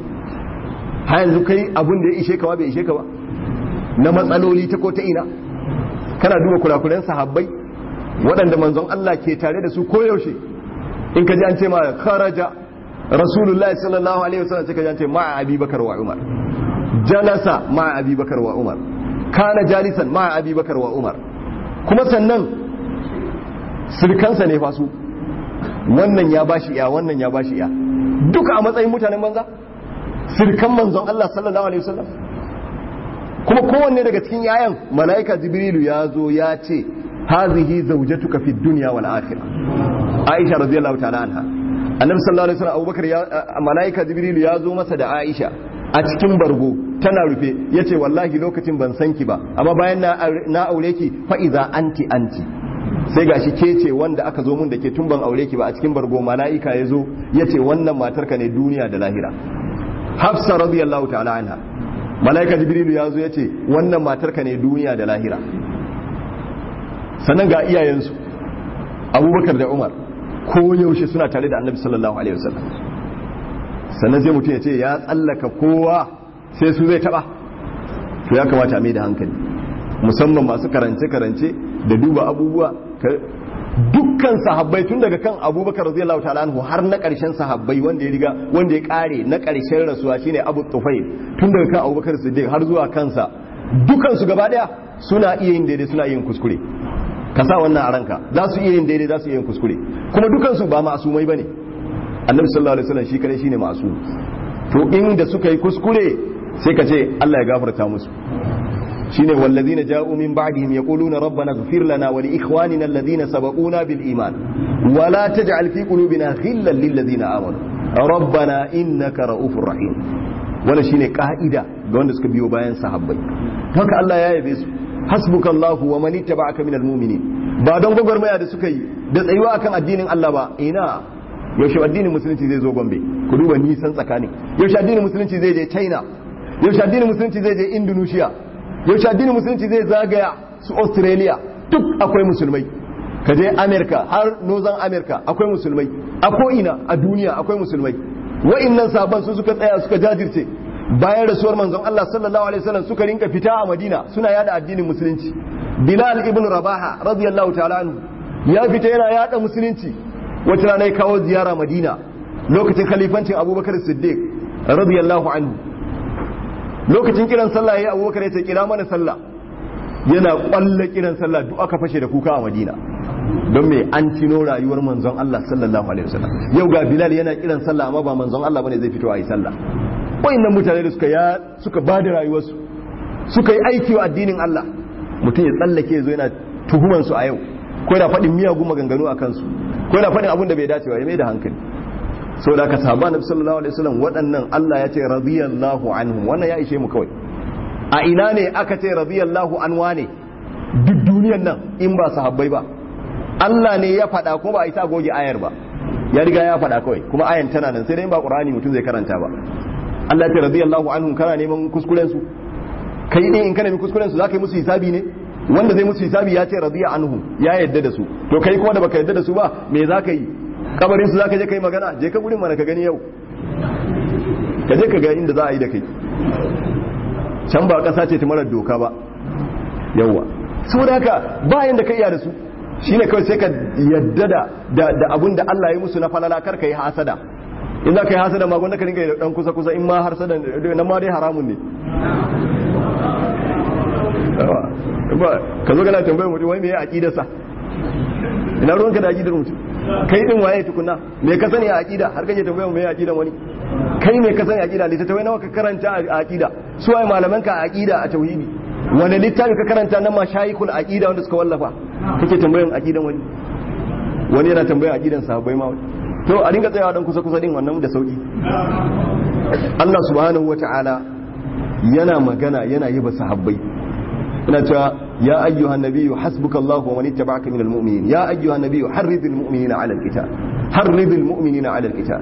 ha yanzu kai abin da ya ishe ka ba bai ishe ka ba na matsaloli ta ko ta ina kana duba kurakuren sahabbai waɗanda manzon Allah ke tare da su koyaushe in ka ji an ce ma kharaja rasulullahi sallallahu alaihi wasallam sai ka ji an ce ma'a abubakar wa umar jalasa ma'a abubakar wa umar kana jalisan ma'a abubakar wa umar kuma sannan sirkansa ne fa su wannan ya bashi iya wannan ya bashi iya duka a matsayin mutanen banza sirkan manzon Allah sallallahu alaihi wasallam kuma kowanne daga cikin yayan mala'ika jibrilu ya zo ya ce hazihi zawjatuka fid dunya wal akhirah aisha radiyallahu ta'ala anha annabi sallallahu alaihi wasallam abubakar ya mala'ika jibrilu ya zo masa da aisha a cikin bargo tana rufe yace wallahi lokacin ban san ki ba amma bayan na na aure ki fa iza anti anti sai gashi ke ce wanda aka zo mun da ke tun ban aure ki ba a cikin bargo mala'ika ya zo yace wannan matarka ne duniya da lahira hafsa radiyallahu ta'ala anha mala'ika jibrilu ya zo ya ce wannan matarka ne duniya da lahira sannan ga iyayensu abubakar da umar ko yaushe suna tare da annabi sallallahu alaihi wasallam sannan sai mutum ya ce ya tsallaka kowa sai su zai taba to ya kamata a mai da hankali musamman masu karance-karance da duba abubuwa dukkan sahabbai tun daga kan abubakar radiyallahu ta'ala anhu har na karshen sahabbai wanda ya riga wanda ya kare na karshen rasuwa shine abu tufail tun daga kan abubakar siddiq har zuwa kansa dukan su gaba daya suna iya yin daidai suna yin kuskure ka sa wannan a ranka za su iya yin daidai za su iya yin kuskure kuma dukan su ba ma'asumai bane annabi sallallahu alaihi wasallam shi kare shine ma'asum to inda suka yi kuskure sai ka ce Allah ya gafarta musu shine wallazina ja'u min ba'dihim yaquluna rabbana ighfir lana wa li ikhwanina alladhina sabaquna bil iman wa la taj'al fi qulubina ghillan lil ladzina amanu rabbana innaka ra'ufur rahim wannan shine ka'ida ga wanda suka biyo bayan sahabbai haka Allah ya yabe su hasbukallahu wa man ittaba'aka minal mu'minin ba don gwagwarmaya da suka yi da tsayuwa akan addinin Allah ba ina yaushe addinin musulunci zai zo Gombe ku duba nisan tsakani yaushe addinin musulunci zai je China yaushe addinin musulunci zai je Indonesia yaushe addinin musulunci zai zagaya su Australia duk akwai musulmai ka je America har Northern America akwai musulmai a ko'ina a duniya akwai musulmai wa'innan sabon su suka tsaya suka jajirce bayan rasuwar manzon Allah sallallahu alaihi wasallam suka rinka fita a Madina suna yada addinin musulunci Bilal ibn Rabaha radiyallahu ta'ala anhu ya fita yana yada musulunci wata rana ya kawo ziyara Madina lokacin khalifancin Abubakar Siddiq radiyallahu anhu lokacin kiran sallah yayi Abubakar ya ce kira mana sallah yana kwalla kiran sallah duk aka fashe da kuka a Madina don me an cino rayuwar manzon Allah sallallahu alaihi wasallam yau ga Bilal yana kiran sallah amma ba manzon Allah bane zai fito a yi sallah wayannan mutane da suka ya suka bada rayuwarsu suka yi aiki wa addinin Allah mutum ya tsallake zo yana tuhuman su a yau ko yana faɗin miyagun maganganu a kansu ko yana faɗin abin da bai dace ba ya mai da hankali saboda ka sahaba nabi sallallahu alaihi wasallam waɗannan Allah ya ce radiyallahu anhum wannan ya ishe mu kawai a ina ne aka ce radiyallahu anwa ne duk duniyan nan in ba sahabbai ba Allah ne ya faɗa ko ba a isa goge ayar ba ya riga ya faɗa kawai kuma ayan tana nan sai dai ba Qur'ani mutum zai karanta ba Allah ya ce radiyallahu anhum kana neman kuskuren su kai ne in kana neman kuskuren su zaka yi musu hisabi ne wanda zai musu hisabi ya ce radiya anhum ya yadda da su to kai kuma da baka yadda da su ba me zaka yi kabarin su zaka je kai magana je ka gurin mana ka gani yau ka je ka ga inda za a yi da kai can ba kasa ce ta marar doka ba yawa saboda haka bayan da ka iya da su shine kawai sai ka yadda da da abun da Allah ya musu na falala kar ka yi hasada in za ka yi hasada ma gwanda ka ringa dan kusa kusa in ma hasada nan ma dai haramun ne ka zo kana tambayar mutum wai me ya aqida sa ina ruwanka da aqidar mutum kai din waye tukuna me ka sani a aqida har kaje tambayar me ya aqida wani kai me ka sani a aqida littattafai nawa ka karanta a aqida su waye malaman ka a aqida a tauhidi wani littafi ka karanta na mashayikul aqida wanda suka wallafa kake tambayan aqidan wani wani yana tambayan aqidan sahabbai ma wani to a dinga tsayawa dan kusa kusa din wannan da sauki Allah subhanahu wata'ala yana magana yana yi ba sahabbai ina cewa ya ayyuhan nabiyyu hasbukallahu wa man ittaba'aka minal mu'minin ya ayyuhan nabiyyu harridil mu'minina 'ala al-qital harridil mu'minina 'ala al-qital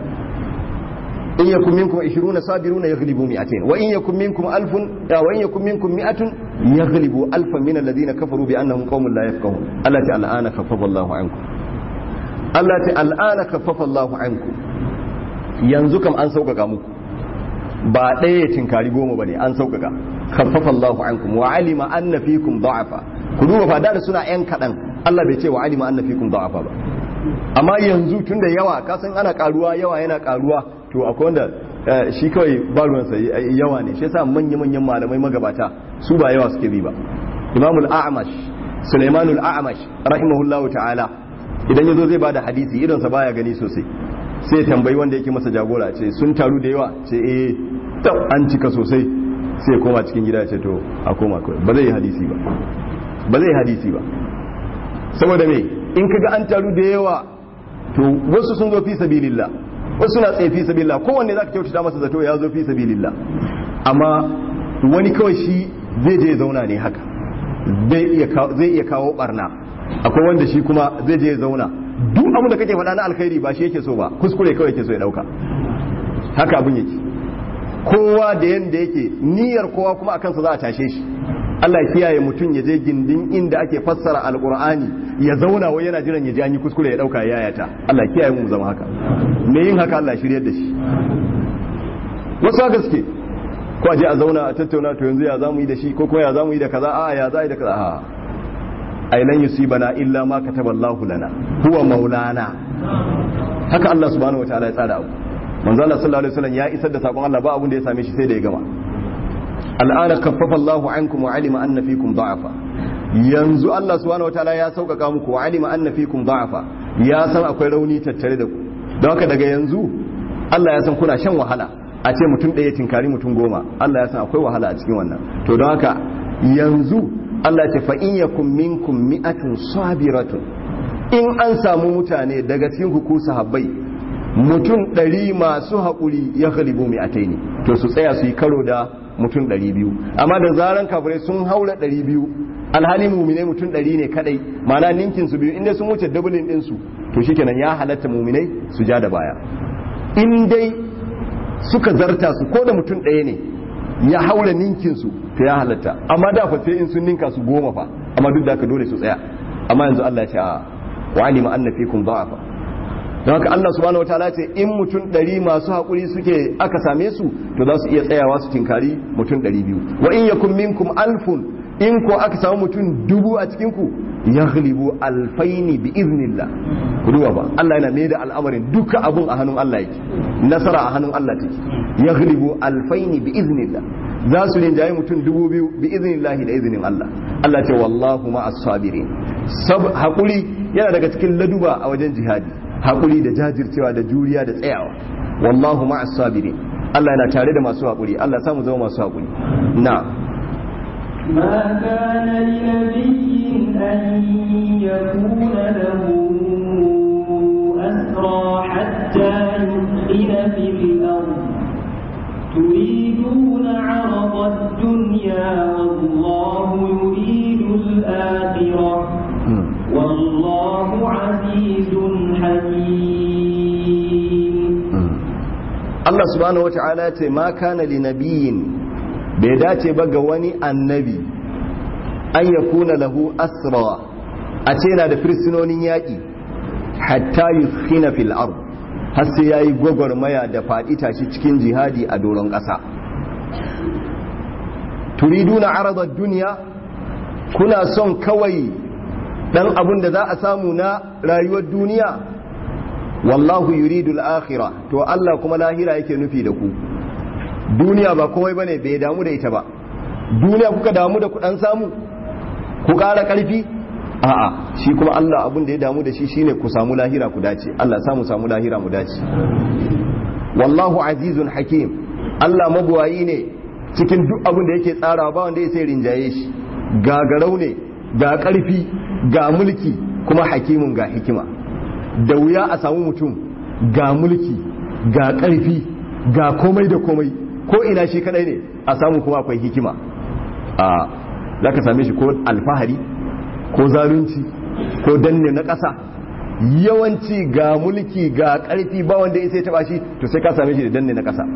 in yakum minkum 20 sabiruna yaghlibu mi'atayn wa in yakum minkum alfun wa in yakum minkum mi'atun yaghlibu alfan min alladhina kafaru bi annahum qaumun la yafqahun Allah ta al'ana khaffafa Allahu ankum Allah ta al'ana khaffafa Allahu ankum yanzu kam an sauƙaƙa muku ba ɗaya ya tinkari goma bane an sauƙaƙa khaffafa Allahu ankum wa alima anna fikum da'afa ku duba fa da suna yan kadan Allah bai ce wa alima anna fikum da'afa ba amma yanzu tunda yawa ka san ana karuwa yawa yana karuwa to akwai wanda shi kawai ba ruwansa yawa ne shi yasa manya manyan malamai magabata su ba yawa suke bi ba Imam al-A'mash Sulaiman al-A'mash rahimahullahu ta'ala idan yazo zai bada hadisi idan sa baya gani sosai sai tambayi wanda yake masa jagora ce sun taru da yawa ce eh an cika sosai sai koma cikin gida ce to a koma kawai ba zai yi hadisi ba ba zai yi hadisi ba saboda me in kaga an taru da yawa to wasu sun zo fi sabilillah wasu na tsaye fi sabilillah kowanne zaka kyautata masa zato ya zo fi sabilillah amma wani kawai shi zai je zauna ne haka zai iya kawo barna akwai wanda shi kuma zai je zauna duk abin da kake faɗa na alkhairi ba shi yake so ba kuskure kawai yake so ya dauka haka abin yake kowa da yanda yake niyyar kowa kuma akan sa za a tashe shi Allah ya kiyaye mutum ya je gindin inda ake fassara alqur'ani ya zauna wai yana jiran ya ji an yi kuskure ya dauka ya yayata Allah ya kiyaye mu zama haka me yin haka Allah ya shiryar da shi wasu haka suke ko a je a zauna a tattauna to yanzu ya zamu yi da shi ko kuma ya zamu yi da kaza a ya za yi da kaza a ai lan yusibana illa ma kataballahu lana huwa maulana haka Allah subhanahu wataala ya tsara abu manzo Allah sallallahu alaihi wasallam ya isar da sakon Allah ba abun da ya same shi sai da ya gama al'ana kaffafa Allahu ankum wa alima anna fikum da'afa yanzu Allah subhanahu wataala ya sauƙaƙa muku wa alima anna fikum da'afa ya san akwai rauni tattare da ku don haka daga yanzu Allah ya san kuna shan wahala a ce mutum ɗaya tinkari mutum goma Allah ya san akwai wahala a cikin wannan to don haka yanzu Allah ce fa in yakum minkum mi'atun sabiratun in an samu mutane daga cikin ku sahabbai mutum ɗari masu haƙuri ya galibu mi'atai ne to su tsaya su yi karo da mutum ɗari biyu amma da zaran kafirai sun haura ɗari biyu alhali muminai mutum ɗari ne kadai mana ninkin su biyu inda sun wuce dubulin ɗinsu to shikenan ya halatta muminai su ja da baya in dai suka zarta su ko da mutum ɗaya ne ya haura ninkin su to ya halatta amma da fa sai in sun ninka su goma fa amma duk da haka dole su tsaya amma yanzu Allah ya ce a wa alima anna fikum da'afa don haka Allah subhanahu wataala ce in mutum ɗari masu haƙuri suke aka same su to za su iya tsayawa su tinkari mutum ɗari biyu wa in yakun minkum alfun in ko aka samu mutum dubu a cikin ku yaghlibu alfaini bi iznillah ruwa ba Allah yana mai da al'amarin duka abun a hannun Allah yake nasara a hannun Allah take yaghlibu alfaini bi iznillah za su rinjaye mutum dubu biyu bi iznillah da izinin Allah Allah ce wallahu ma as-sabirin sab hakuri yana daga cikin laduba a wajen jihadi hakuri da jajircewa da juriya da tsayawa wallahu ma as-sabirin Allah yana tare da masu hakuri Allah samu zama masu hakuri na ما كان لنبي أن يكون له أسرى حتى يثخن في الأرض تريدون عرض الدنيا والله يريد الآخرة والله عزيز حكيم Allah subhanahu wata'ala ce ma kana li nabiyin bai dace ba ga wani annabi an ya kuna lahu asra a ce yana da firsinonin yaƙi hatta yukhina fil ard har sai yayi gwagwarmaya da faɗi tashi cikin jihadi a doron ƙasa turiduna aradar duniya kuna son kawai dan abun da za a samu na rayuwar duniya wallahu yuridu al-akhirah to Allah kuma lahira yake nufi da ku duniya ba komai bane bai damu da ita ba duniya kuka damu da kudan samu ku ƙara ƙarfi a'a shi kuma Allah abin da ya damu da shi shine ku samu lahira ku dace Allah samu samu lahira mu dace wallahu azizun hakim Allah mabuwayi ne cikin duk abin da yake tsarawa ba wanda ya sai rinjaye shi ga garau ne ga ƙarfi ga mulki kuma hakimun ga hikima da wuya a samu mutum ga mulki ga ƙarfi ga komai da komai ko ina shi kadai ne a samu kuma akwai hikima a za ka same shi ko alfahari ko zalunci ko danne na ƙasa yawanci ga mulki ga ƙarfi ba wanda ya sai taba shi to sai ka same shi da danne na ƙasa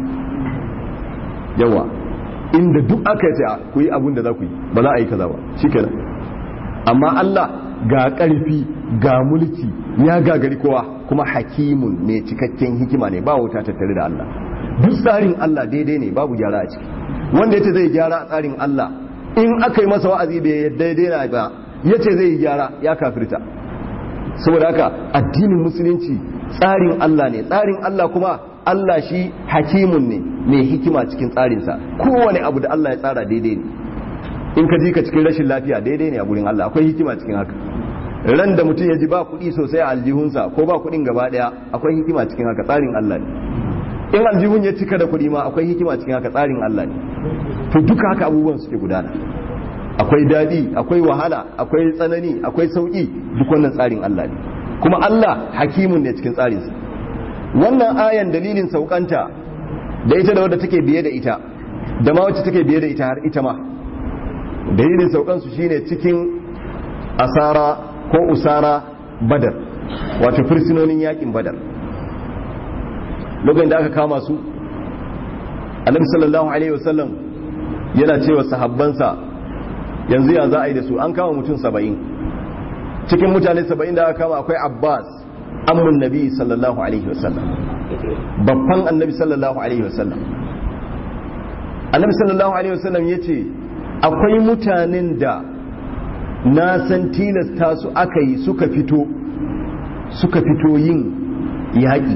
yawa inda duk aka yi ku yi abin da za ku yi ba za a yi kaza ba shi kenan amma Allah ga ƙarfi ga mulki ya gagari kowa kuma hakimun mai cikakken hikima ne ba wuta tattare da Allah duk tsarin Allah daidai ne babu gyara a ciki wanda yace zai gyara a tsarin Allah in aka yi masa wa'azi bai daidai na ba yace zai yi gyara ya kafirta saboda haka addinin musulunci tsarin Allah ne tsarin Allah kuma Allah shi hakimun ne mai hikima cikin tsarinsa kowane abu da Allah ya tsara daidai ne in ka ji ka cikin rashin lafiya daidai ne a gurin Allah akwai hikima cikin haka ran da mutum ya ji ba kuɗi sosai a aljihunsa ko ba kuɗin gaba ɗaya akwai hikima cikin haka tsarin Allah ne in aljihun ya cika da kuɗi ma akwai hikima cikin haka tsarin Allah ne to duka haka abubuwan suke gudana akwai daɗi akwai wahala akwai tsanani akwai sauƙi duk wannan tsarin Allah ne kuma Allah hakimun ne cikin tsarinsa wannan ayan dalilin saukanta da ita da wadda take biye da ita da ma wacce take biye da ita har ita ma dalilin saukansu shine cikin asara ko usara badar wato firsinonin yakin badar lokacin da aka kama su annabi sallallahu alaihi wasallam yana cewa sahabbansa yanzu ya za a yi da su an kama mutum saba'in cikin mutane saba'in da aka kama akwai abbas ammun nabi sallallahu alaihi wasallam babban annabi sallallahu alaihi wasallam annabi sallallahu alaihi wasallam ya ce akwai mutanen da na san tilasta su aka yi suka fito suka fito yin yaƙi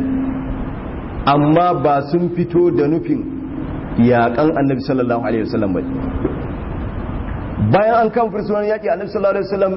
amma ba sun fito da nufin yaƙan annabi sallallahu alaihi wasallam ba bayan an kan fursunan yaƙi annabi sallallahu alaihi wasallam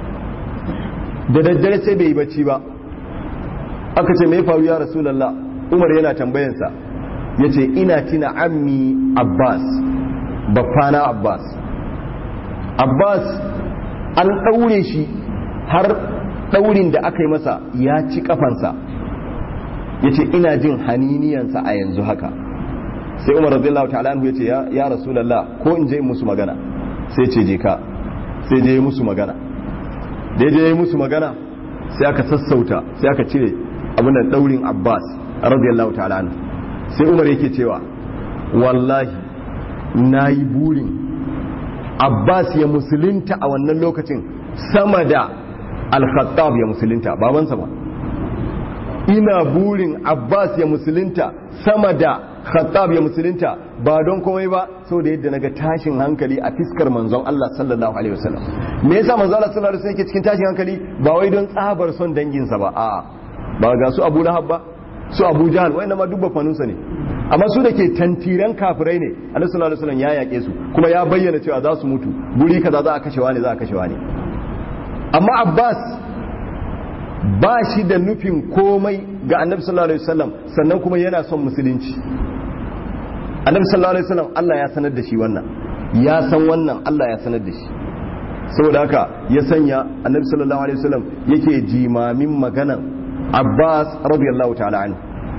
da daddare sai bai yi bacci ba aka ce mai faru ya rasulallah umar yana tambayansa ya ce ina tina ammi abbas baffana abbas abbas an ɗaure shi har ɗaurin da aka yi masa ya ci kafansa ya ce ina jin haniniyansa a yanzu haka sai umar radiyallahu ta'ala anhu ya ce ya rasulallah ko in je musu magana sai ce je ka sai je musu magana da je musu magana sai aka sassauta sai aka cire abin da ɗaurin abbas radiyallahu ta'ala anhu sai umar yake cewa wallahi na yi burin abbas ya musulunta a wannan lokacin sama da al-khattab ya musulunta babansa ba ina burin abbas ya musulunta sama da khattab ya musulunta ba don komai ba sau da yadda naga tashin hankali a fiskar manzon Allah sallallahu alaihi wasallam me yasa manzon Allah sallallahu alaihi wasallam yake cikin tashin hankali ba wai don tsabar son danginsa ba a'a ba ga su Abu Lahab ba su Abu Jahl wanda ma dubba fanunsa ne amma su da ke tantiran kafirai ne Annabi sallallahu alaihi wasallam ya yake su kuma ya bayyana cewa za su mutu guri kaza za a kashe wani za a kashe wani amma Abbas ba shi da nufin komai ga Annabi sallallahu alaihi wasallam sannan kuma yana son musulunci Annabi sallallahu alaihi wasallam Allah ya sanar da shi wannan ya san wannan Allah ya sanar da shi saboda haka ya sanya Annabi sallallahu alaihi wasallam yake jimamin maganan Abbas radiyallahu ta'ala anhu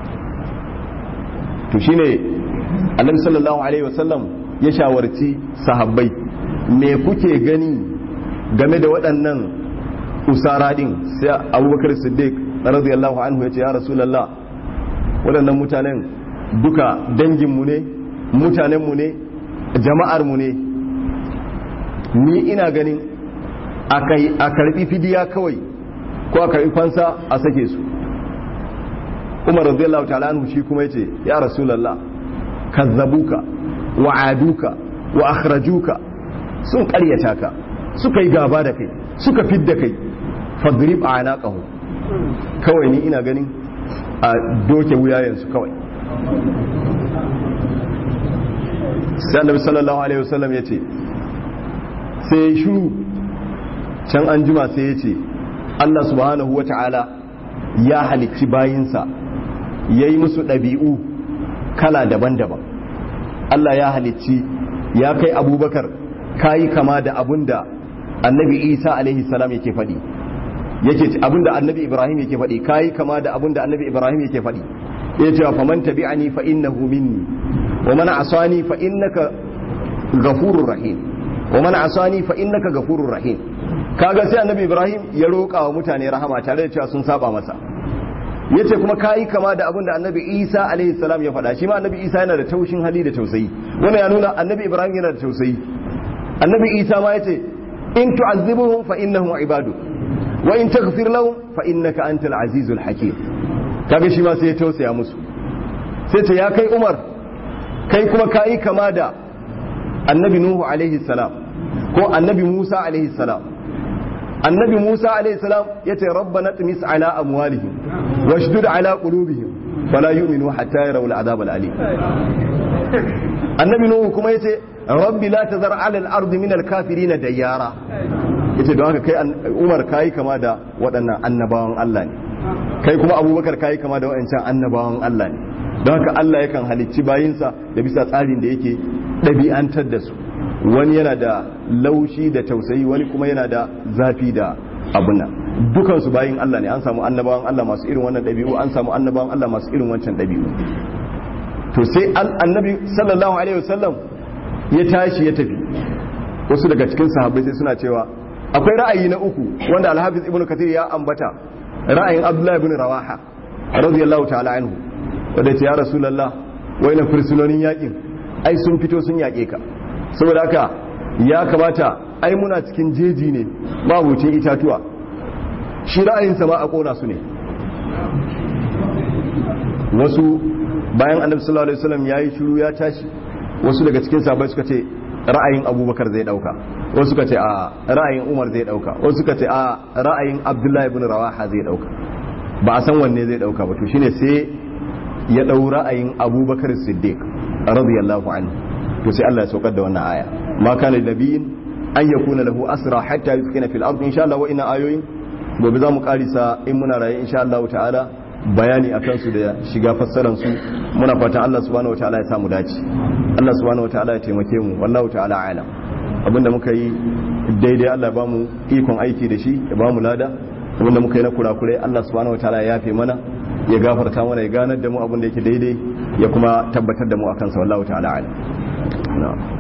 to shine annabi sallallahu alaihi wasallam ya shawarci sahabbai me kuke gani game da waɗannan usara din sai abubakar siddiq radiyallahu anhu ya ce ya rasulullah waɗannan mutanen duka danginmu ne mutanenmu ne jama'armu ne ni ina ganin a karbi fidiya kawai ko a karbi fansa a sake su umar radiyallahu ta'ala anhu shi kuma yace ya rasulullah kazzabuka wa aduka wa akhrajuka sun karyata ka suka yi gaba da kai suka fidda kai fadrib anaqahu kawai ni ina ganin a doke wuyayensu kawai sai annabi sallallahu alaihi wasallam yace sai ya shiru can an jima sai ya ce Allah subhanahu wa ta'ala ya halicci bayinsa ya yi musu ɗabi'u kala daban-daban Allah ya halicci ya kai abubakar ka yi kama da abun da annabi isa alaihi salam yake faɗi yake abun da annabi ibrahim yake faɗi ka yi kama da abun da annabi ibrahim yake faɗi ya ce fa man tabi'ani fa innahu minni wa man asani fa innaka ghafurur rahim wa man asani fa innaka ghafurur rahim kaga sai annabi ibrahim ya roƙa wa mutane rahama tare da cewa sun saba masa yace kuma kayi kama da abin da annabi isa alaihi salam ya faɗa shi ma annabi isa yana da taushin hali da tausayi wannan ya nuna annabi ibrahim yana da tausayi annabi isa ma yace in tu'azzibuhum fa innahum ibadu wa in taghfir lahum fa innaka antal azizul hakim kaga shi ma sai ya tausaya musu sai ta ya kai umar kai kuma kayi kama da annabi nuhu alaihi salam ko annabi musa alaihi salam annabi musa alaihi salam ya ce rabbana tumis ala amwalihim washdud ala qulubihim fala yu'minu hatta yarawul azab al-alim annabi nuhu kuma yace rabbi la tazar ala al-ard min al-kafirin dayyara yace don haka kai umar kai kama da waɗannan annabawan Allah ne kai kuma abubakar kai kama da waɗancan annabawan Allah ne don haka Allah yakan halicci bayinsa da bisa tsarin da yake ɗabi'antar da su wani yana da laushi da tausayi wani kuma yana da zafi da abuna dukansu bayin Allah ne an samu annabawan Allah masu irin wannan ɗabi'u an samu annabawan Allah masu irin wancan ɗabi'u to sai annabi sallallahu alaihi wasallam ya tashi ya tafi wasu daga cikin sahabbai sai suna cewa akwai ra'ayi na uku wanda alhafiz ibnu kathir ya ambata ra'ayin abdullahi ibn rawaha radiyallahu ta'ala anhu wanda ya rasulullah waina fursunonin yakin ai sun fito sun yaƙe ka saboda haka ya kamata ai muna cikin jeji ne mabucin itatuwa shi ra'ayinsa ma a ƙona su ne wasu bayan annabi sallallahu alaihi wasallam yayi shiru ya tashi wasu daga cikin sahabbai suka ce ra'ayin abubakar zai dauka wasu suka ce a ra'ayin umar zai dauka wasu suka ce a ra'ayin abdullahi ibn rawaha zai dauka ba a san wanne zai dauka ba to shine sai ya dau ra'ayin abubakar siddiq radiyallahu anhu to sai Allah ya saukar da wannan aya ma kana nabiyin an yakuna lahu asra hatta yuskina fil ardi insha Allah wa ina ayoyin gobe za mu karisa in muna raye insha Allah ta'ala bayani a kansu da shiga fassaransu muna fatan Allah subhanahu wataala ya samu dace Allah subhanahu wataala ya taimake mu wallahu ta'ala alam abinda muka yi daidai Allah ba mu ikon aiki da shi ya ba mu lada abinda muka yi na kurakurai Allah subhanahu wataala ya yafe mana ya gafarta mana ya ganar da mu abinda yake daidai ya kuma tabbatar da mu akan sa wallahu ta'ala alam na'am